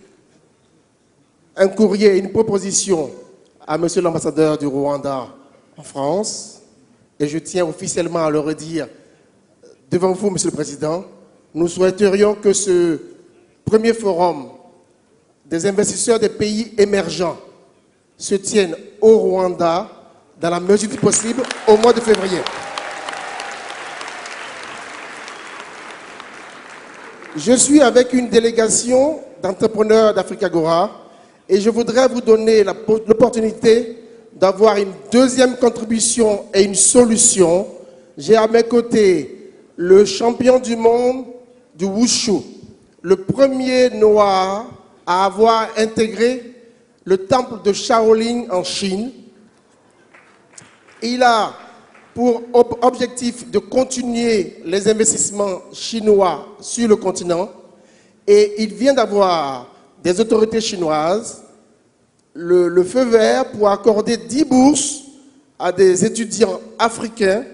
S15: un courrier, une proposition à Monsieur l'ambassadeur du Rwanda en France, et je tiens officiellement à le redire devant vous, Monsieur le Président, nous souhaiterions que ce premier forum des investisseurs des pays émergents se tienne au Rwanda dans la mesure du possible au mois de février. Je suis avec une délégation d'entrepreneurs d'Africagora et je voudrais vous donner la- l'opportunité d'avoir une deuxième contribution et une solution. J'ai à mes côtés le champion du monde du Wushu, le premier noir à avoir intégré le temple de Shaolin en Chine. Il a pour ob- objectif de continuer les investissements chinois sur le continent et il vient d'avoir des autorités chinoises le, le feu vert pour accorder 10 bourses à des étudiants africains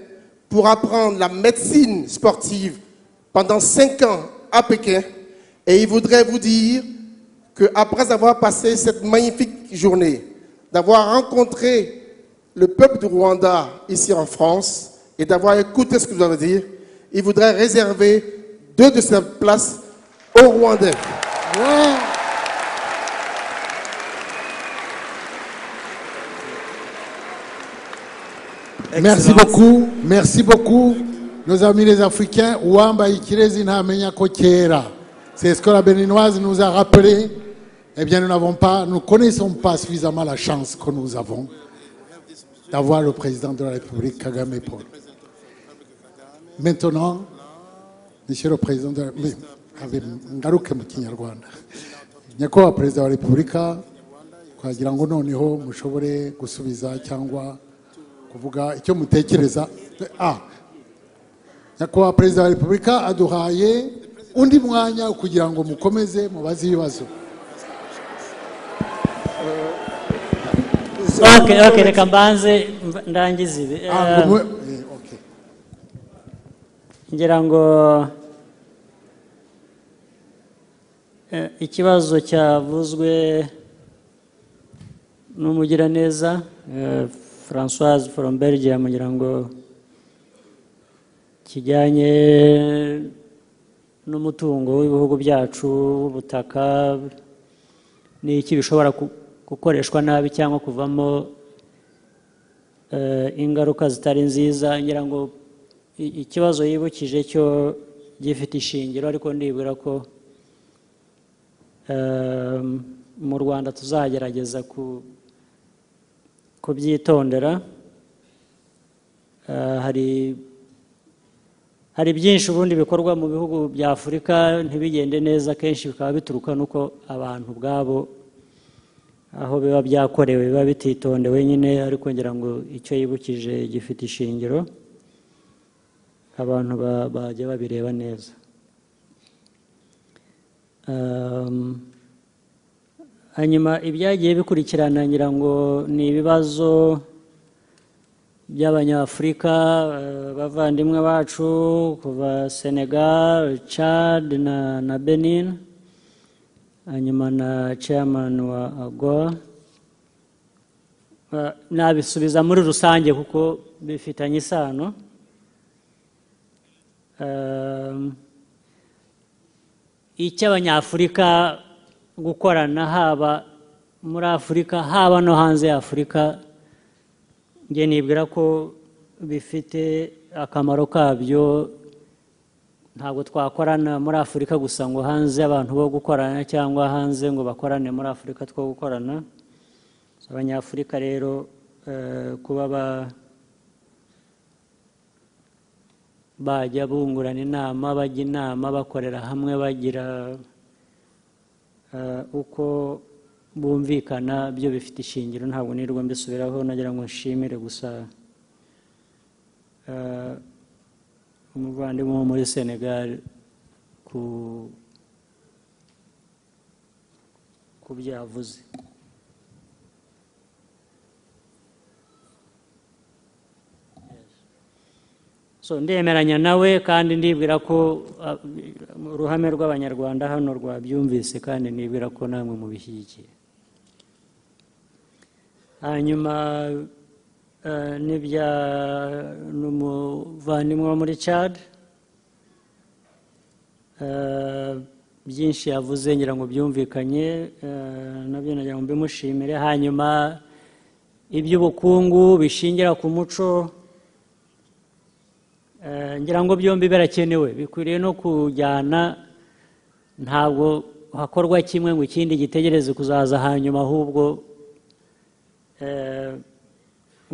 S15: pour apprendre la médecine sportive pendant 5 ans à Pékin. Et il voudrait vous dire qu'après avoir passé cette magnifique journée, d'avoir rencontré le peuple du Rwanda ici en France et d'avoir écouté ce que vous avez dit, il voudrait réserver deux de ses places aux Rwandais.
S3: Merci beaucoup, merci beaucoup, nos amis les Africains. Ouamba Ikirezi Ntamenya ko kera. C'est ce que la Béninoise nous a rappelé. Eh bien, nous n'avons pas, nous connaissons pas suffisamment la chance que nous avons d'avoir le président de la République, Kagame Paul. Maintenant, Monsieur le Président de la République, ngaruke mu kinyarwanda. Nyakubahwa Perezida wa Repubulika, twagira ngo noneho mushobore gusubiza cyangwa kuvuga icyo mutekereza ah nyakubahwa perezida wa repubulika aduhaye undi mwanya kugira ngo mukomeze mubaze ibibazo
S1: Okay, okay, reka mbanze mba- ndangize ibi
S3: Ah,
S1: Eh,
S3: ngo mu- eh, okay.
S1: ngira ngo eh, ikibazo cyavuzwe n'umugiraneza eh, francoise from belgium ngira ngo kijyanye n'umutungo w'ibihugu byacu w'ubutaka ni iki bishobora ku- gukoreshwa nabi cyangwa kuvamo eh, ingaruka zitari nziza ngira ngo i- ikibazo yibukije cyo gifite ishingiro ariko nibura ko eh, mu rwanda tuzagerageza ku- kubyitondera Eh, hari hari byinshi ubundi bikorwa mu bihugu bya afurika ntibigende neza kenshi bikaba bituruka n'uko abantu ubwabo aho biba byakorewe biba bititondewe nyine ariko ngira ngo icyo yibukije gifite ishingiro abantu ba- bajya babireba neza Um, hanyuma ibyagiye bikurikirana ngira ngo ni ibibazo by'abanyafurika eh, bavandimwe bacu kuva senegal chad na, na benin hanyuma na chairman wa agoa Eh, nabisubiza muri rusange kuko bifitanye isano Um, icy'abanyafurika gukorana haba muri afurika haba no hanze ya afurika njye nibwira ko bifite akamaro kabyo ntabwo twakorana muri afurika gusa ngo hanze abantu bo gukorana cyangwa hanze ngo bakorane muri afurika two gukorana abanyafurika rero eh, kuba ba bajya bungurana inama bajya inama bakorera hamwe bagira eh, uko bumvikana byo bifite ishingiro ntabwo nirwo mbisubiraho nagira ngo nshimire gusa eh, umuvandimwe wo muri senegal ku ku byo yavuze so ndemeranya nawe kandi ndibwira ko ah, uruhame rw'abanyarwanda hano rwabyumvise kandi nibwira ko namwe mubishyigikiye hanyuma eh, n'ibya n'umuvandimwe wo muri chad Eh, byinshi yavuze ngira ngo byumvikanye eh, nabyo nagira ngo mbimushimire hanyuma iby'ubukungu bishingira ku muco Eh, ngira ngo byombi birakenewe bikwiriye no kujyana ntabwo hakorwa kimwe ngo ikindi gitegereze kuzaza hanyuma ahubwo eh,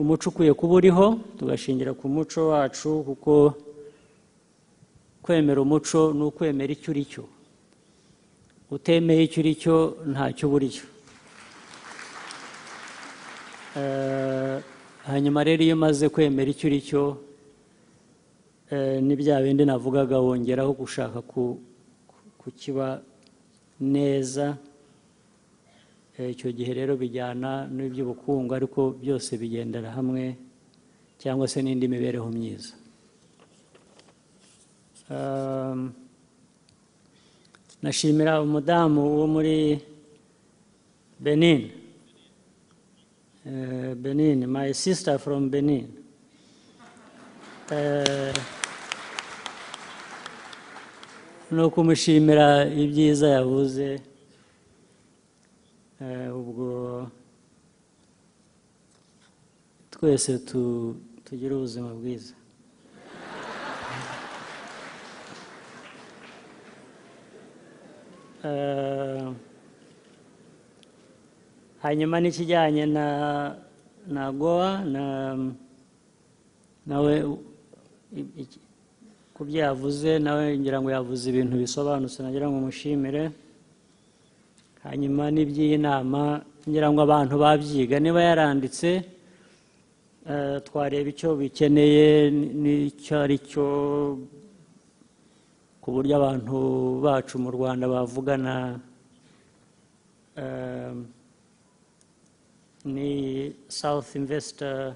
S1: umuco ukwiye kuba uriho tugashingira ku muco wacu kuko kwemera umuco ni ukwemera icyo uri cyo utemeye icyo uri cyo ntacyo uba uri cyo Eh, hanyuma rero iyo umaze kwemera icyo uri cyo ni bya bindi navugaga wongeraho gushaka kukiba neza icyo gihe rero bijyana n'iby'ubukungu ariko byose bigendera hamwe cyangwa se n'indi mibereho myiza nashimira umudamu wo muri benin benin my sister from benin ni ukumushimira ibyiza yavuze Eh, ubwo twese tu- tugire ubuzima bwiza Eh, hanyuma n'ikijyanye na na goa na nawe i- iki- ku byo yavuze nawe ngira ngo yavuze ibintu bisobanutse nagira ngo mushimire hanyuma n'iby'iyi nama ngira ngo abantu babyiga niba yaranditse eh, twareba icyo bikeneye n- n'icyo ari cyo ku buryo abantu bacu mu rwanda bavugana eh, ni south investor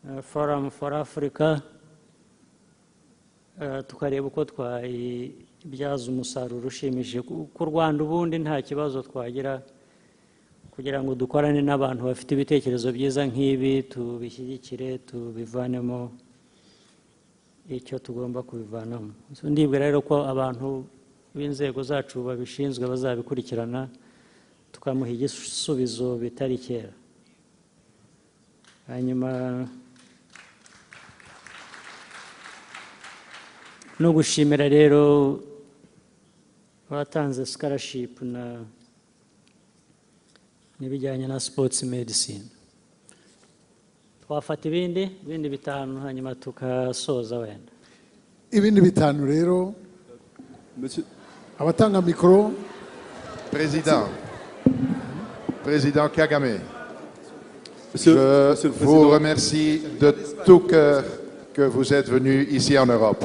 S1: eh, forum for africa Eh, tukareba uko twayibyaza umusaruro ushimishije Ku- ku rwanda ubundi nta kibazo twagira kugira ngo dukorane n'abantu bafite ibitekerezo byiza nk'ibi tubishyigikire tubivanemo icyo tugomba kubivanamo So, ndibwira rero ko abantu b'inzego zacu babishinzwe bazabikurikirana tukamuha igisubizo bitari kera hanyuma no gushimira rero abatanze scholarship na n'ibijyanye na sports medicine twafata ibindi ibindi bitanu hanyuma tukasoza wenda
S3: ibindi bitanu rero abatanga mikoro
S16: Président, Président Kagame, je
S17: Monsieur le
S16: vous
S17: Président.
S16: remercie de tout cœur que vous êtes venu ici en Europe.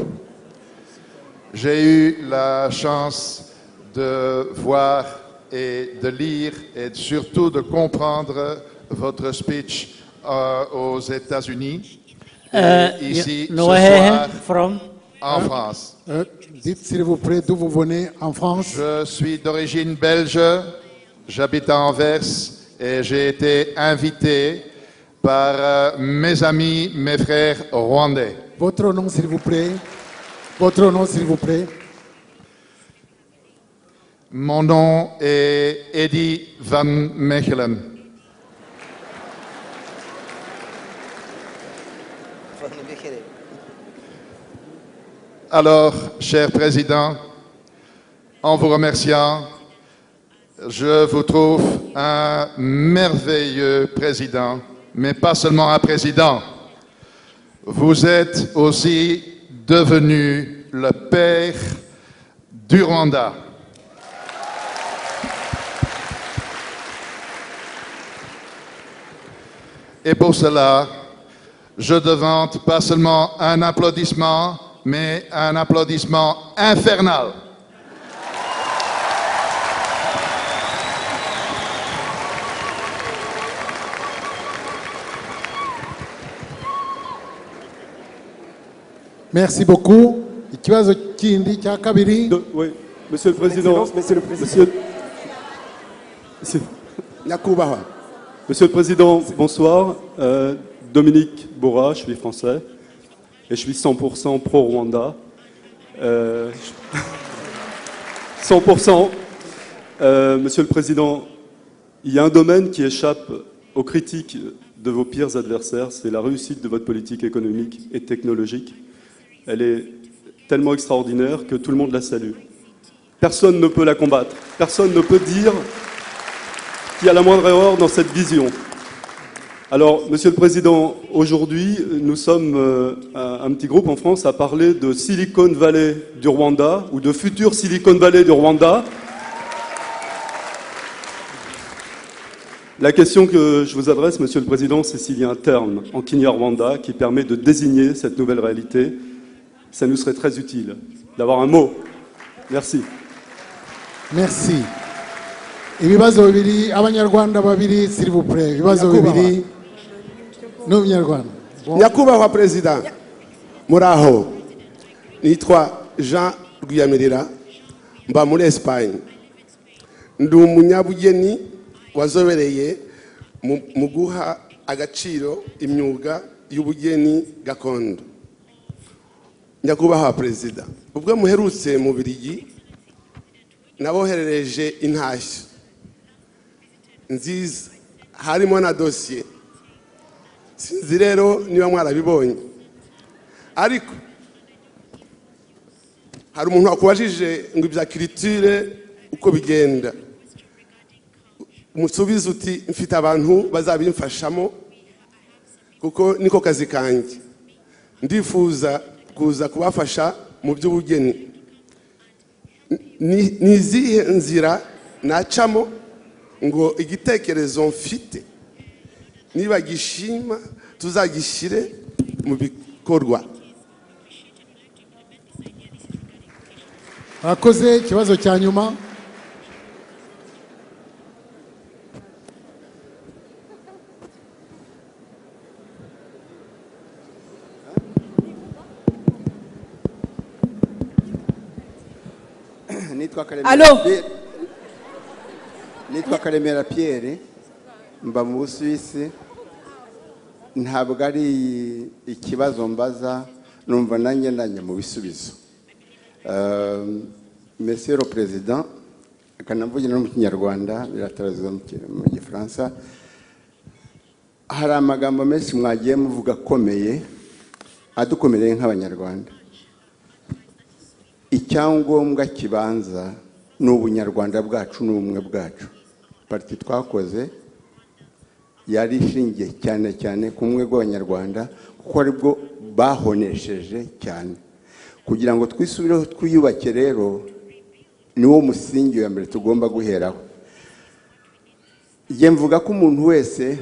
S16: J'ai eu la chance de voir et de lire et surtout de comprendre votre speech euh, aux États-Unis et
S3: Euh,
S16: ici
S3: you
S16: ce
S3: know where
S16: soir
S1: from?
S16: en France.
S3: Euh, dites s'il vous plaît d'où vous venez en France.
S16: Je suis d'origine belge, j'habite à Anvers et j'ai été invité par euh, mes amis, mes frères rwandais.
S3: Votre nom s'il vous plaît. Votre nom s'il vous plaît.
S16: Mon nom est Eddy Van Mechelen. Alors, cher Président, en vous remerciant, je vous trouve un merveilleux président, mais pas seulement un président. Vous êtes aussi devenu le père du Rwanda. Et pour cela, je demande pas seulement un applaudissement, mais un applaudissement infernal.
S3: merci beaucoup ikibazo kindi cya kabiri
S17: Monsieur le Président, Monsieur le Président, Monsieur, Monsieur le Président, bonsoir. Euh, Dominique Bora, je suis français et je suis 100% pro-Rwanda. Euh, je- 100%. Euh, Monsieur le Président, il y a un domaine qui échappe aux critiques de vos pires adversaires, c'est la réussite de votre politique économique et technologique. Elle est tellement extraordinaire que tout le monde la salue. Personne ne peut la combattre. Personne ne peut dire qu'il y a la moindre erreur dans cette vision. Alors, Monsieur le Président, aujourd'hui, nous sommes euh, un un petit groupe en France à parler de Silicon Valley du Rwanda ou de futur Silicon Valley du Rwanda. La question que je vous adresse, Monsieur le Président, c'est s'il y a un terme en Kinyarwanda qui permet de désigner cette nouvelle réalité. Ça nous serait très utile d'avoir un mot. Merci.
S3: merci ibibazo bibiri abanyarwanda babiri siribupure ibibazo bibiri n'umunyarwanda
S17: nyakubahwa perezida
S18: muri aho nitwa jean rwiyamirira mba muri esipanye ndi umunyabugeni wazobereye mu- mu guha agaciro imyuga y'ubugeni gakondo nyakubahwa perezida ubwo muherutse mu birigi naboherereje intashyo nziza harimo na dosiye sinzi rero niba mwarabibonye ariko hari umuntu wakubajije ngo ibya kiritire uko bigenda umusubize uti mfite abantu bazabimfashamo kuko niko kazi kanjye ndifuza kuza kubafasha mu by'ubugeni Ni- ni izihe nzira nacamo ngo igitekerezo mfite niba gishima tuzagishyire mu bikorwa
S3: mwakoze ikibazo cya nyuma
S19: nitwa
S11: Allô
S19: karemera Pierre. nitwa karemera piyeri mba mu busuwisi ntabwo ari ikibazo mbaza numva nanjye nanjye mu bisubizo Euh, monsieur le président akanavugira no mu kinyarwanda biratarazwa mu ki- mu gifaransa hari amagambo menshi mwagiye muvuga akomeye adukomereye nk'abanyarwanda icyangombwa kibanza ni ubunyarwanda bwacu n'ubumwe bwacu pariti twakoze yari ishingiye cyane cyane ku bumwe bw'abanyarwanda kuko aribwo bahonesheje cyane kugira ngo twisubireho twiyubake rero niwo musingi wa mbere tugomba guheraho njye mvuga ko umuntu wese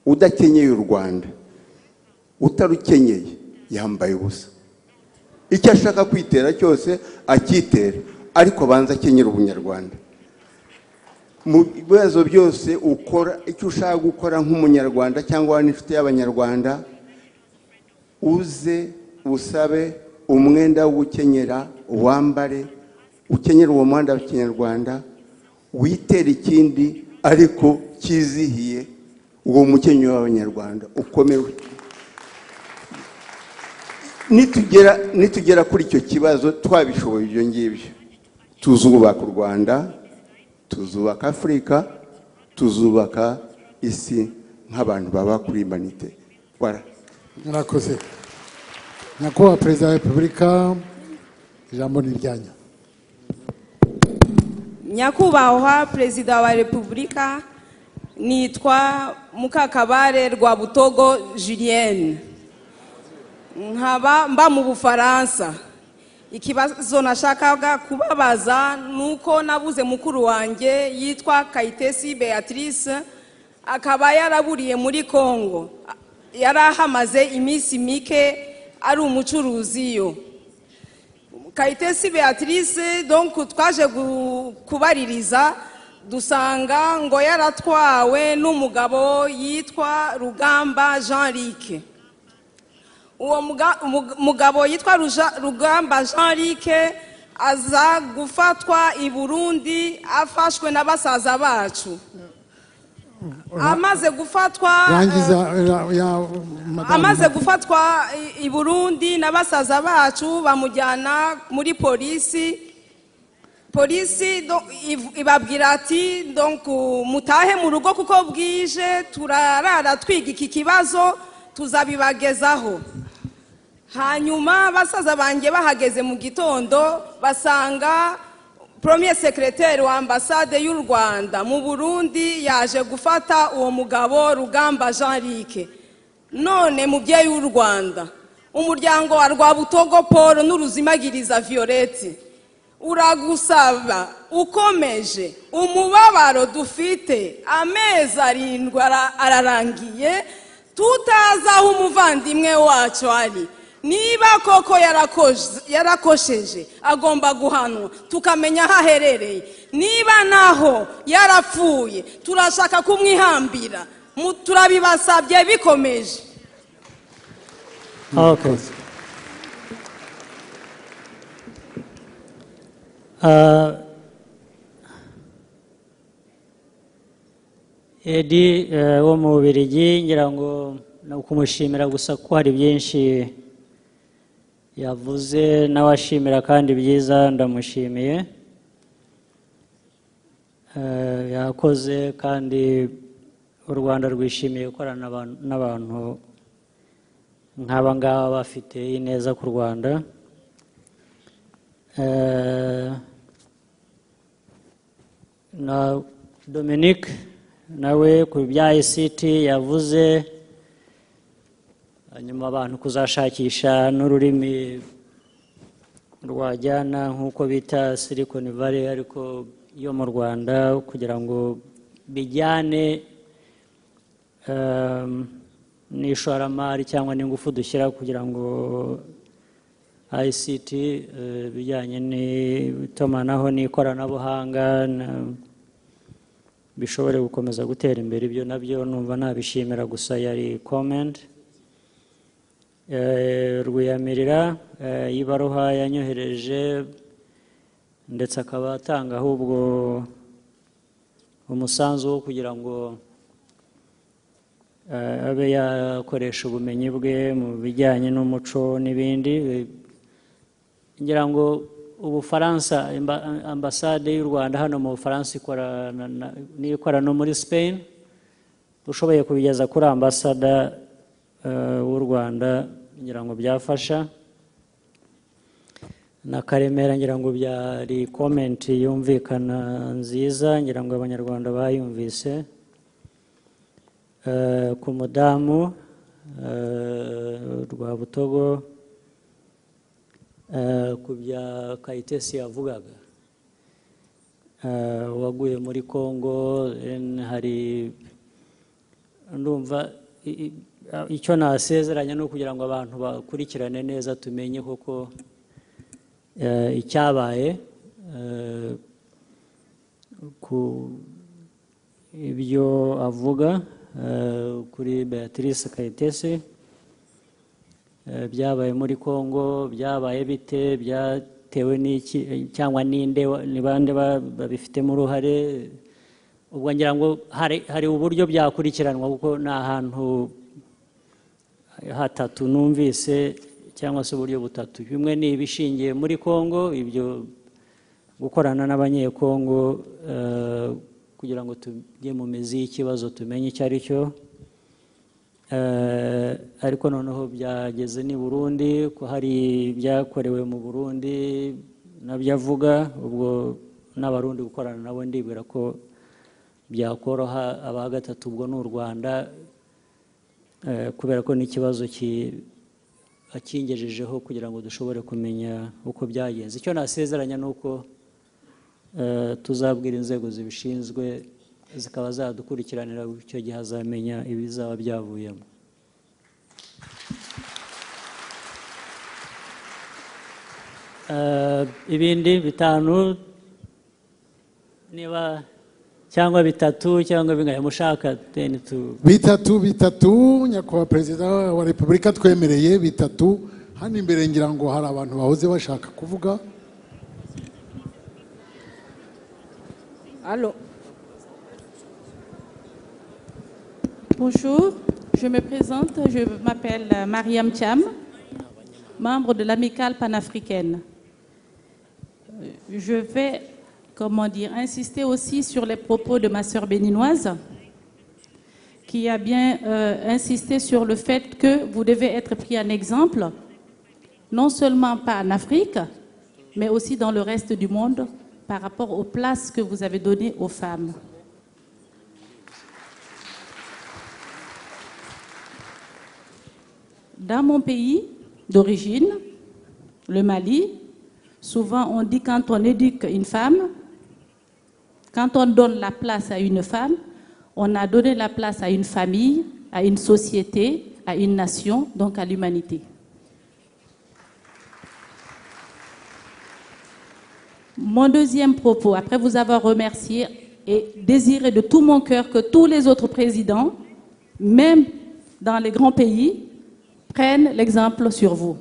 S19: udakenyeye u rwanda utarukenyeye yambaye ubusa icyo ashaka kwitera cyose akitera ariko abanza akenyera ubunyarwanda mu bibazo byose ukora icyo ushaka gukora nk'umunyarwanda cyangwa n'inshuti y'abanyarwanda uze usabe umwenda wo gukenyera wambare ukenyera uwo mwenda wa kinyarwanda witere ikindi ariko cyizihiye uwo mukenyero w'abanyarwanda ukomewe nitugera nitugera kuri icyo kibazo twabishoboye ibyo ngibyo tuzubaka u rwanda tuzubaka afurika tuzubaka isi nk'abantu baba kuri imanite Voilà.
S3: murakoze nyakubahwa perezida wa repubulika ijambo ni iryanyu
S20: nyakubahwa perezida wa repubulika nitwa mukakabare rwa butogo julienne nkaba mba mu bufaransa ikibazo nashakaga kubabaza ni uko nabuze mukuru wanjye yitwa kayitesi beatrice akaba yaraburiye muri congo yari ahamaze iminsi mike ari umucuruzi yo kayitesi beatrice donc twaje gu- kubaririza dusanga ngo yaratwawe n'umugabo yitwa rugamba jean luc uwo muga- umug- mugabo yitwa Ruja- rugamba jean luc aza gufatwa i burundi afashwe na basaza bacu amaze gufatwa
S3: rangiza eh, ya- madamu.
S20: amaze gufatwa i- i burundi na basaza bacu bamujyana muri polisi polisi do- iv- ibabwira ati donc mutahe mu rugo kuko bwije turarara twiga iki kibazo tuzabibagezaho hanyuma basaza banjye bahageze mu gitondo basanga premier secrétaire wa ambasade y'u rwanda mu burundi yaje gufata uwo mugabo rugamba jean luc none mubyeyi w'u rwanda umuryango wa rwabutogo paul n'uruzimagiriza violette uragusaba ukomeje umubabaro dufite amezi arindwi ara- ararangiye tutazi aho umuvandimwe wacu ari niba koko yarakoze- yarakosheje agomba guhanwa tukamenya aho aherereye niba naho yarapfuye turashaka kumwihambira Mu- turabibasabye bikomeje
S1: Okay. Uh, Edi eh, wo mu Bubiligi ngira ngo ni ukumushimira gusa ko hari byinshi yavuze n'abashimira kandi byiza ndamushimiye Eh, yakoze kandi u Rwanda rwishimiye gukorana n'abantu- n'abantu nk'aba ngaba bafite ineza ku Rwanda Eh, na Dominic nawe ku bya ICT yavuze hanyuma abantu kuzashakisha n'ururimi rwajyana nk'uko bita Silicon Valley ariko yo mu Rwanda kugira ngo bijyane um, n'ishoramari cyangwa n'ingufu dushyira kugira ngo ICT eh, bijyanye n'itumanaho n'ikoranabuhanga na- bishobore gukomeza gutera imbere ibyo nabyo numva nabishimira gusa yari comment Eh, rwiyamirira eh, y'ibaruha yanyohereje ndetse akaba atanga ahubwo umusanzu wo kugira ngo eh, abe yakoresha ubumenyi bwe mu bijyanye n'umuco n'ibindi Eh, ngira ngo ubufaransa imba- ambasade y'u rwanda hano mu bufaransa ikorana na- n'ikorana no muri spain ushoboye kubigeza kuri ambasada eh, w'u rwanda ngira ngo byafasha na karemera ngira ngo byari komenti yumvikana nziza ngira ngo abanyarwanda bayumvise Eh, ku mudamu eh, rwabutogo eh, ku bya kayitesi yavugaga Eh, waguye muri congo then hari ndumva i- i- a- icyo nasezeranya ni ukugira ngo abantu bakurikirane neza tumenye koko eh, icyabaye eh, ku ibyo avuga eh, kuri beatrice kayitesi Eh, byabaye muri congo byabaye bite byatewe n'iki eh, cyangwa ninde wa- ni bande ba- babifitemo uruhare ubwo ngira ngo hari hari uburyo byakurikiranwa kuko ni ahantu hatatu numvise cyangwa se uburyo butatu bimwe ni ibishingiye muri congo ibyo gukorana n'abanyekongo eh, kugira ngo tujye mu mizi y'ikibazo tumenye icyo ari cyo Eh, ariko noneho byageze ni Burundi ko hari ibyakorewe mu Burundi nabyo avuga ubwo n'abarundi gukorana nabo ndibwira ko byakoroha aba gatatu ubwo ni u Rwanda eh, kubera ko n'ikibazo ki- akingejejeho kugira ngo dushobore kumenya uko byagenze icyo nasezeranya ni uko eh, tuzabwira inzego zibishinzwe zikaba zadukurikiranira icyo gihe azamenya ibizaba byavuyemo Eh, ibindi bitanu niba cyangwa bitatu cyangwa bingahe mushaka teni tu
S3: bitatu bitatu nyakubahwa perezida wa repubulika twemereye bitatu hano imbere ngira ngo hari abantu bahoze bashaka kuvuga
S21: Allô. Bonjour, je me présente, je m'appelle euh, Mariam Cham, membre de l'amicale panafricaine. Euh, Je vais, comment dire, insister aussi sur les propos de ma sœur béninoise, qui a bien euh, insisté sur le fait que vous devez être pris en exemple, non seulement pas en Afrique, mais aussi dans le reste du monde par rapport aux places que vous avez données aux femmes. Dans mon pays d'origine, le Mali, souvent on dit quand on éduque une femme, quand on donne la place à une femme, on a donné la place à une famille, à une société, à une nation, donc à l'humanité. Mon deuxième propos, après vous avoir remercié et désiré de tout mon cœur que tous les autres présidents, même dans les grands pays, prennent l'exemple sur vous.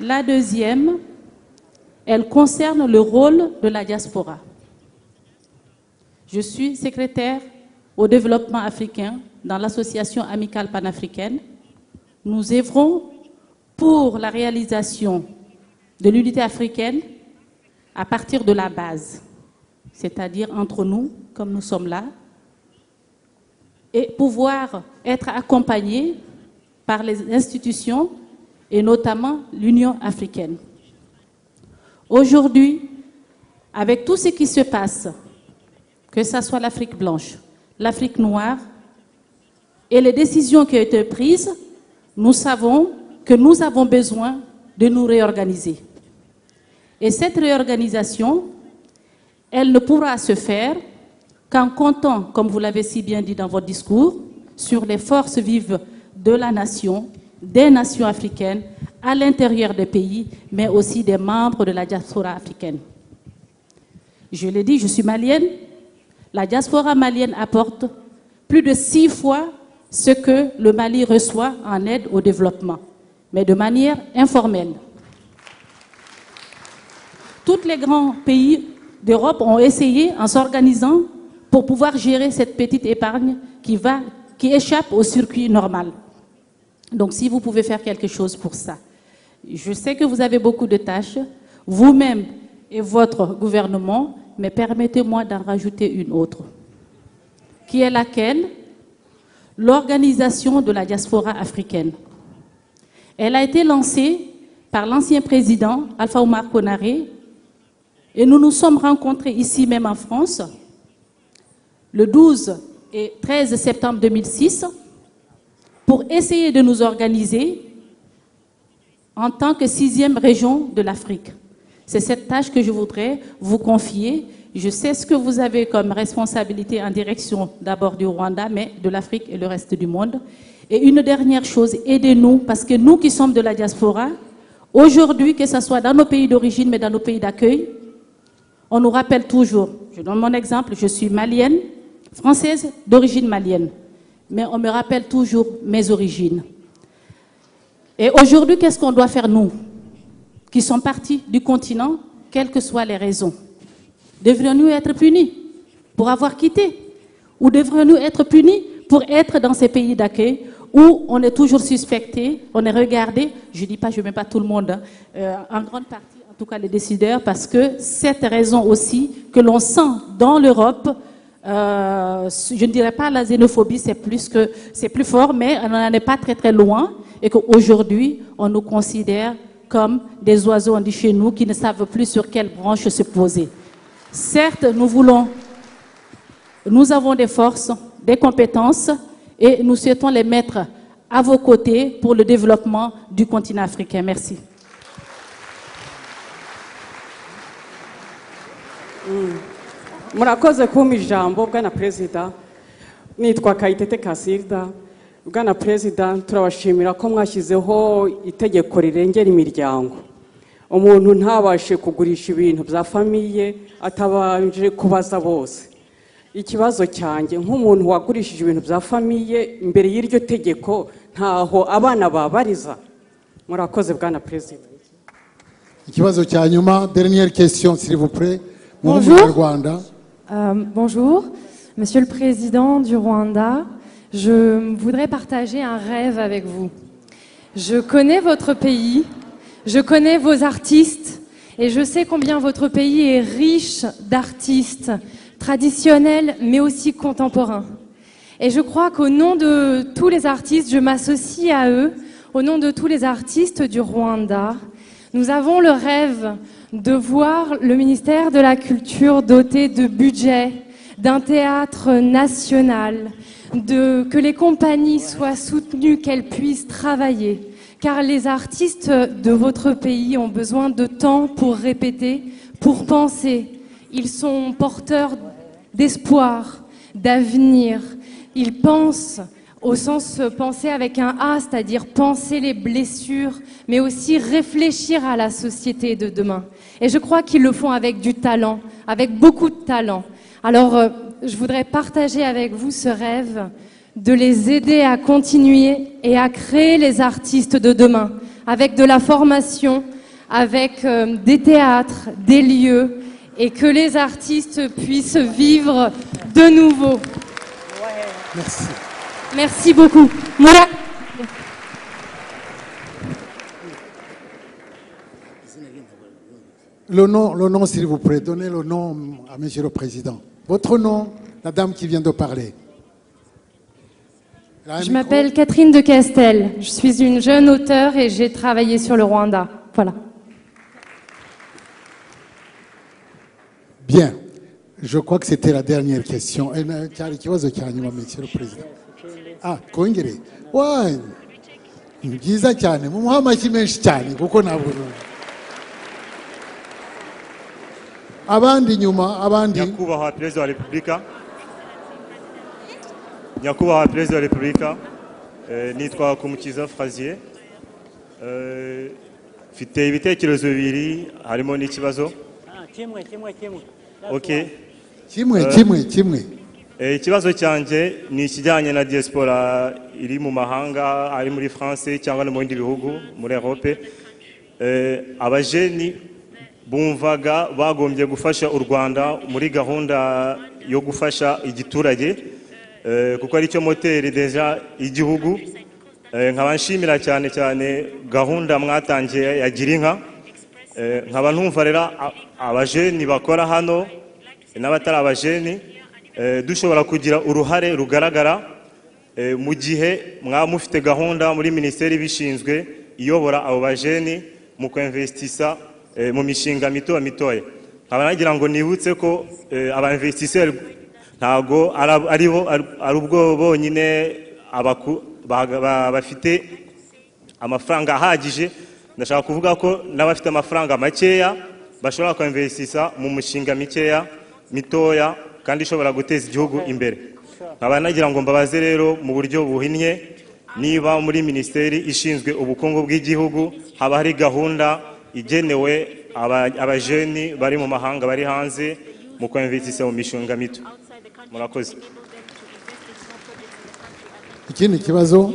S21: La deuxième, elle concerne le rôle de la diaspora. Je suis secrétaire au développement africain dans l'association amicale panafricaine. Nous œuvrons pour la réalisation de l'unité africaine à partir de la base, c'est-à-dire entre nous, comme nous sommes là, et pouvoir être accompagné par les institutions et notamment l'Union africaine. Aujourd'hui, avec tout ce qui se passe, que ce soit l'Afrique blanche, l'Afrique noire et les décisions qui ont été prises, nous savons que nous avons besoin de nous réorganiser. Et cette réorganisation, elle ne pourra se faire qu'en comptant, comme vous l'avez si bien dit dans votre discours, sur les forces vives de la nation, des nations africaines, à l'intérieur des pays, mais aussi des membres de la diaspora africaine. Je l'ai dit, je suis malienne. La diaspora malienne apporte plus de six fois ce que le Mali reçoit en aide au développement mais de manière informelle. Tous les grands pays d'Europe ont essayé, en s'organisant, pour pouvoir gérer cette petite épargne qui, va, qui échappe au circuit normal. Donc si vous pouvez faire quelque chose pour ça. Je sais que vous avez beaucoup de tâches, vous-même et votre gouvernement, mais permettez-moi d'en rajouter une autre, qui est laquelle L'organisation de la diaspora africaine. Elle a été lancée par l'ancien président Alpha Omar Konaré et nous nous sommes rencontrés ici même en France le 12 et 13 septembre 2006 pour essayer de nous organiser en tant que sixième région de l'Afrique. C'est cette tâche que je voudrais vous confier. Je sais ce que vous avez comme responsabilité en direction d'abord du Rwanda, mais de l'Afrique et le reste du monde. Et une dernière chose, aidez-nous, parce que nous qui sommes de la diaspora, aujourd'hui, que ce soit dans nos pays d'origine, mais dans nos pays d'accueil, on nous rappelle toujours, je donne mon exemple, je suis malienne, française d'origine malienne, mais on me rappelle toujours mes origines. Et aujourd'hui, qu'est-ce qu'on doit faire, nous, qui sommes partis du continent, quelles que soient les raisons Devrions-nous être punis pour avoir quitté Ou devrions-nous être punis pour être dans ces pays d'accueil où on est toujours suspecté, on est regardé, je ne dis pas, je ne mets pas tout le monde, hein, euh, en grande partie en tout cas les décideurs, parce que cette raison aussi que l'on sent dans l'Europe, euh, je ne dirais pas la xénophobie, c'est plus, que, c'est plus fort, mais on n'en est pas très très loin, et qu'aujourd'hui, on nous considère comme des oiseaux, on dit chez nous, qui ne savent plus sur quelle branche se poser. Certes, nous voulons, nous avons des forces, des compétences et nous souhaitons les mettre à vos côtés pour le développement du continent africain. Merci.
S22: murakoze kumpa ijambo bwana perezida nitwa kayitete kasilda bwana perezida turabashimira ko mwashyizeho itegeko rirengera imiryango umuntu ntabashe kugurisha ibintu bya famiye atabanje kubaza bose ikibazo cyanjye nk'umuntu wagurishije ibintu bya famiye imbere y'iryo tegeko ntaho abana babariza murakoze bwana perezida
S3: ikibazo cya nyuma dernière question s'il vous plaît mu
S23: Bonjour.
S3: rwanda
S23: Euh, bonjour, Monsieur le Président du Rwanda. Je voudrais partager un rêve avec vous. Je connais votre pays, je connais vos artistes et je sais combien votre pays est riche d'artistes traditionnels mais aussi contemporains. Et je crois qu'au nom de tous les artistes, je m'associe à eux, au nom de tous les artistes du Rwanda. Nous avons le rêve de voir le ministère de la Culture doté de budget, d'un théâtre national, de, que les compagnies soient soutenues, qu'elles puissent travailler. Car les artistes de votre pays ont besoin de temps pour répéter, pour penser. Ils sont porteurs d'espoir, d'avenir. Ils pensent au sens euh, penser avec un A, c'est-à-dire penser les blessures, mais aussi réfléchir à la société de demain. Et je crois qu'ils le font avec du talent, avec beaucoup de talent. Alors, euh, je voudrais partager avec vous ce rêve de les aider à continuer et à créer les artistes de demain, avec de la formation, avec euh, des théâtres, des lieux, et que les artistes puissent vivre de nouveau.
S3: Merci.
S23: Merci beaucoup. Moura-
S3: le nom le nom s'il vous plaît donnez le nom à monsieur le président votre nom la dame qui vient de parler Elle a un
S23: Je
S3: micro.
S23: m'appelle Catherine de Castel. Je suis une jeune auteure et j'ai travaillé sur le Rwanda. Voilà.
S3: bien je crois que c'était la dernière question Eh, na- cyari ikibazo cya nyuma monsieur le président ah kongere wanyu ni byiza cyane mumuhe amashyi menshi cyane kuko ntabwo numva abandi nyuma abandi
S24: nyakubahwa perezida wa repubulika nyakubahwa perezida wa repubulika eh, nitwa kumukiza frazier Eh, mfite ibitekerezo bibiri harimo n'ikibazo
S1: Ah, kimwe kimwe kimwe
S24: ok
S3: kimwe
S24: Eh,
S3: kimwe kimwe
S24: Eh, ikibazo cyanjye ni ikijyanye na diaspora iri mu mahanga ari muri france cyangwa no mu bindi bihugu muri europe Eh, abajeni bumvaga bagombye gufasha u rwanda muri gahunda yo gufasha igiturage eh, kuko aricyo moteri deja igihugu Eh, nkaba nshimira cyane cyane gahunda mwatangiye ya girinka Eh, nkaba ntumva rero a- abajeni bakora hano n'abatari abajeni eh, dushobora kugira uruhare rugaragara eh, mu gihe mwaba mufite gahunda muri minisiteri ibishinzwe iyobora abo bajeni mu kwemvesitisa eh, mu mishinga mito mitoya nkaba nagira ngo nibutse ko eh, abainvestiseri ntabwo ara- aribo ari- ari ubwo bonyine abaku- baga- ba- bafite amafaranga ahagije ndashaka kuvuga ko n'abafite amafaranga makeya bashobora kwemvesisa mu mishinga mikeya mitoya kandi ishobora guteza igihugu imbere nkaba nagira ngo mbabaze rero mu buryo buhinnye niba muri minisiteri ishinzwe ubukungu bw'igihugu haba hari gahunda igenewe aba- abajeni bari mu mahanga bari hanze mu kwemvesisa mu mishinga mito murakoze
S3: ikindi kibazo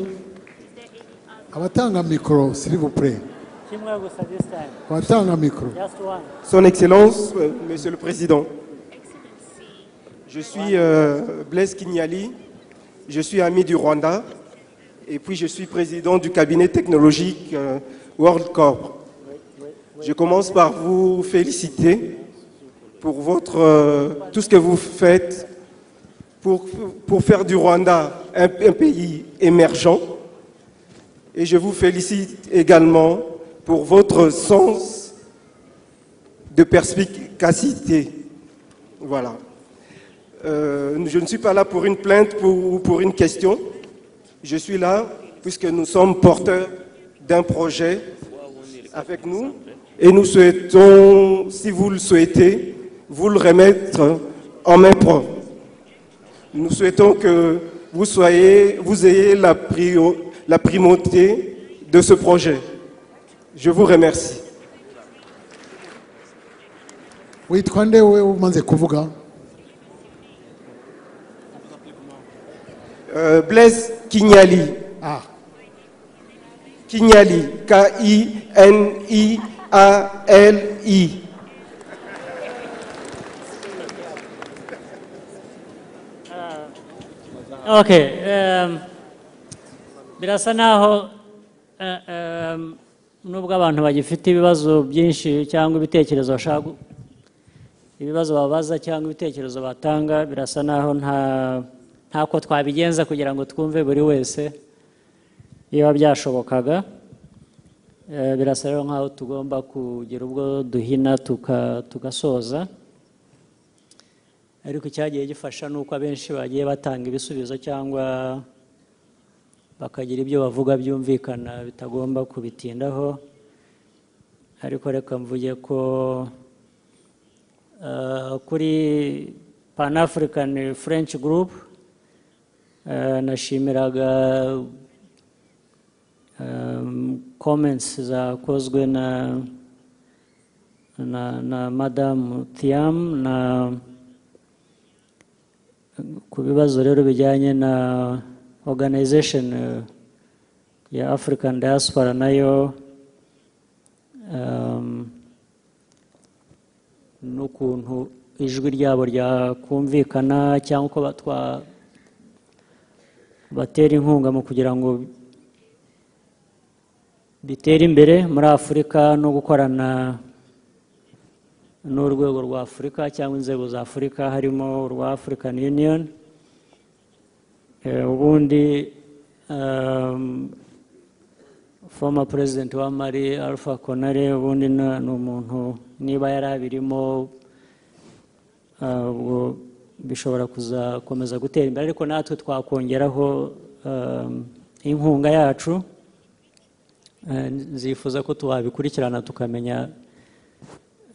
S3: abatanga mikoro s'il vous plaît
S1: kimwe gusa this time
S3: abatanga mikoro
S1: just one
S25: Son Excellence, euh, Monsieur le Président, je suis euh, Blaise Kinyali, je suis ami du Rwanda et puis je suis président du cabinet technologique euh, World Corp. Je commence par vous féliciter pour votre, euh, tout ce que vous faites pour, pour faire du Rwanda un- un pays émergent et je vous félicite également pour votre sens de perspicacité. Voilà. Euh, je ne suis pas là pour une plainte pour- ou pour une question. Je suis là puisque nous sommes porteurs d'un projet avec nous et nous souhaitons, si vous le souhaitez, vous le remettre en main propre. Nous souhaitons que vous, soyez, vous ayez la, prio- la primauté de ce projet. Je vous remercie.
S3: witwa nde we umaze kuvuga
S25: Euh, Blaise Kinyali. Kinyali. K-I-N-I-A-L-I.
S1: Okay. um, birasa naho eh, um, nubwo abantu bagifite ibibazo byinshi cyangwa ibitekerezo bashaka gu- ibibazo babaza cyangwa ibitekerezo batanga birasa naho nta ntako twabigenza kugira ngo twumve buri wese biba byashobokaga Eh, birasa rero nkaho tugomba kugira ubwo duhina tuka- tugasoza ariko icyagiye gifasha ni uko abenshi bagiye batanga ibisubizo cyangwa bakagira ibyo bavuga byumvikana bitagomba kubitindaho ariko reka mvuge ko eh, kuri pan african french group eh, nashimiraga um, comments zakozwe na na, na madamu thiam na ku bibazo rero bijyanye na organization eh, ya African Diaspora nayo um, n'ukuntu ijwi ryabo ryakumvikana cyangwa uko batwa- batera inkunga mu kugira ngo bitere imbere muri Afurika no gukorana n'urwego rwa Afurika cyangwa inzego za Afurika harimo urwa African Union Eh, ubundi um, former president wa Mali Alpha Konare ubundi na- ni umuntu niba yari abirimo ah, ubwo bishobora kuzakomeza gutera imbere ariko natwe twakongeraho um, inkunga yacu Eh, nzifuza ko twabikurikirana tukamenya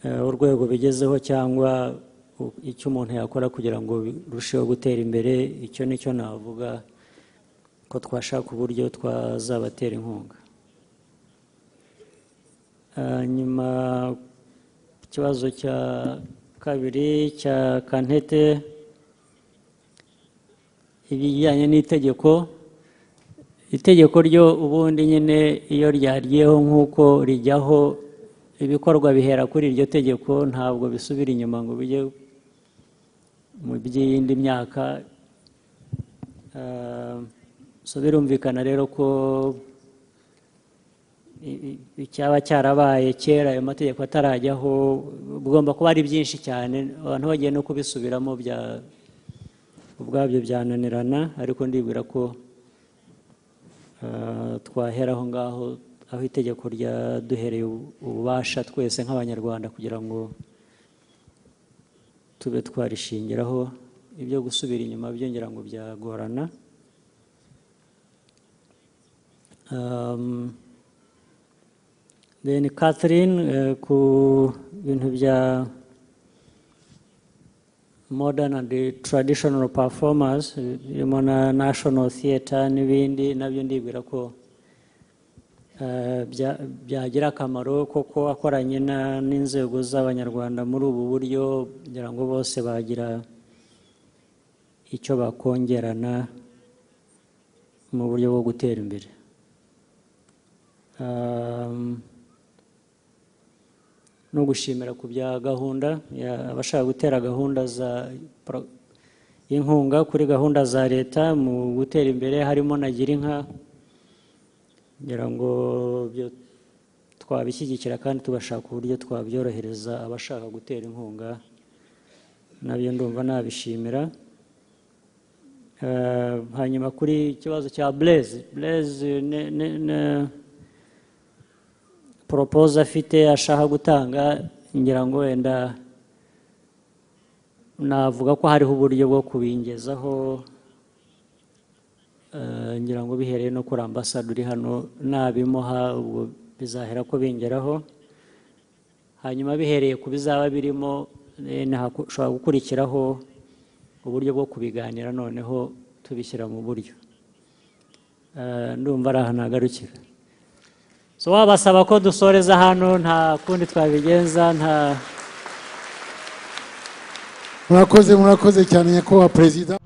S1: eh, urwego bigezeho cyangwa u- icyo umuntu yakora kugira ngo birusheho gutera imbere icyo nicyo navuga ko twashaka uburyo twazabatera inkunga Eh, nyuma ikibazo cya kabiri cya kantete ibijyanye n'itegeko itegeko ryo ubundi nyine iyo ryaryeho nk'uko rijyaho ibikorwa bihera kuri iryo tegeko ntabwo bisubira inyuma ngo bijye mu by'iyindi myaka Eh, so birumvikana rero ko i- i- icyaba cyarabaye kera ayo mategeko atarajyaho bigomba kuba ari byinshi cyane abantu bagiye no kubisubiramo bya ubwabyo byananirana ariko ndibwira ko Uh, twahera aho ngaho aho itegeko ryaduhereye ubu- ububasha twese nk'abanyarwanda kugira ngo tube twarishingiraho ibyo gusubira inyuma byo ngira ngo byagorana Um, then Catherine eh, ku bintu bya modern and the traditional performers birimo na national theatre n'ibindi nabyo ndibwira ko eh, bya- byagira akamaro koko akoranye na- n'inzego z'abanyarwanda muri ubu buryo kugira ngo bose bagira icyo bakongerana mu buryo bwo gutera imbere Um, no gushimira ku bya gahunda ya- abashaka gutera gahunda za pro- inkunga kuri gahunda za leta mu gutera imbere harimo na girinka kugira ngo byo twabishyigikira kandi tugashaka uburyo twabyorohereza abashaka gutera inkunga nabyo ndumva nabishimira Eh, hanyuma kuri ikibazo cya blaze blaze ne- ne- ne- poropoze afite ashaka gutanga ngira ngo wenda navuga ko hariho uburyo bwo kubingezaho eh, ngira ngo bihereye no kuri ambasade uri hano nabimuha ubwo bizahera ko bingeraho hanyuma bihereye ku bizaba birimo eh, nahaku- ushobora gukurikiraho uburyo bwo kubiganira noneho tubishyira mu buryo Eh, ndumva ari ahantu hagarukira so wabasaba ko dusoreza hano nta kundi twabigenza nta
S3: murakoze murakoze cyane nyakubahwa perezida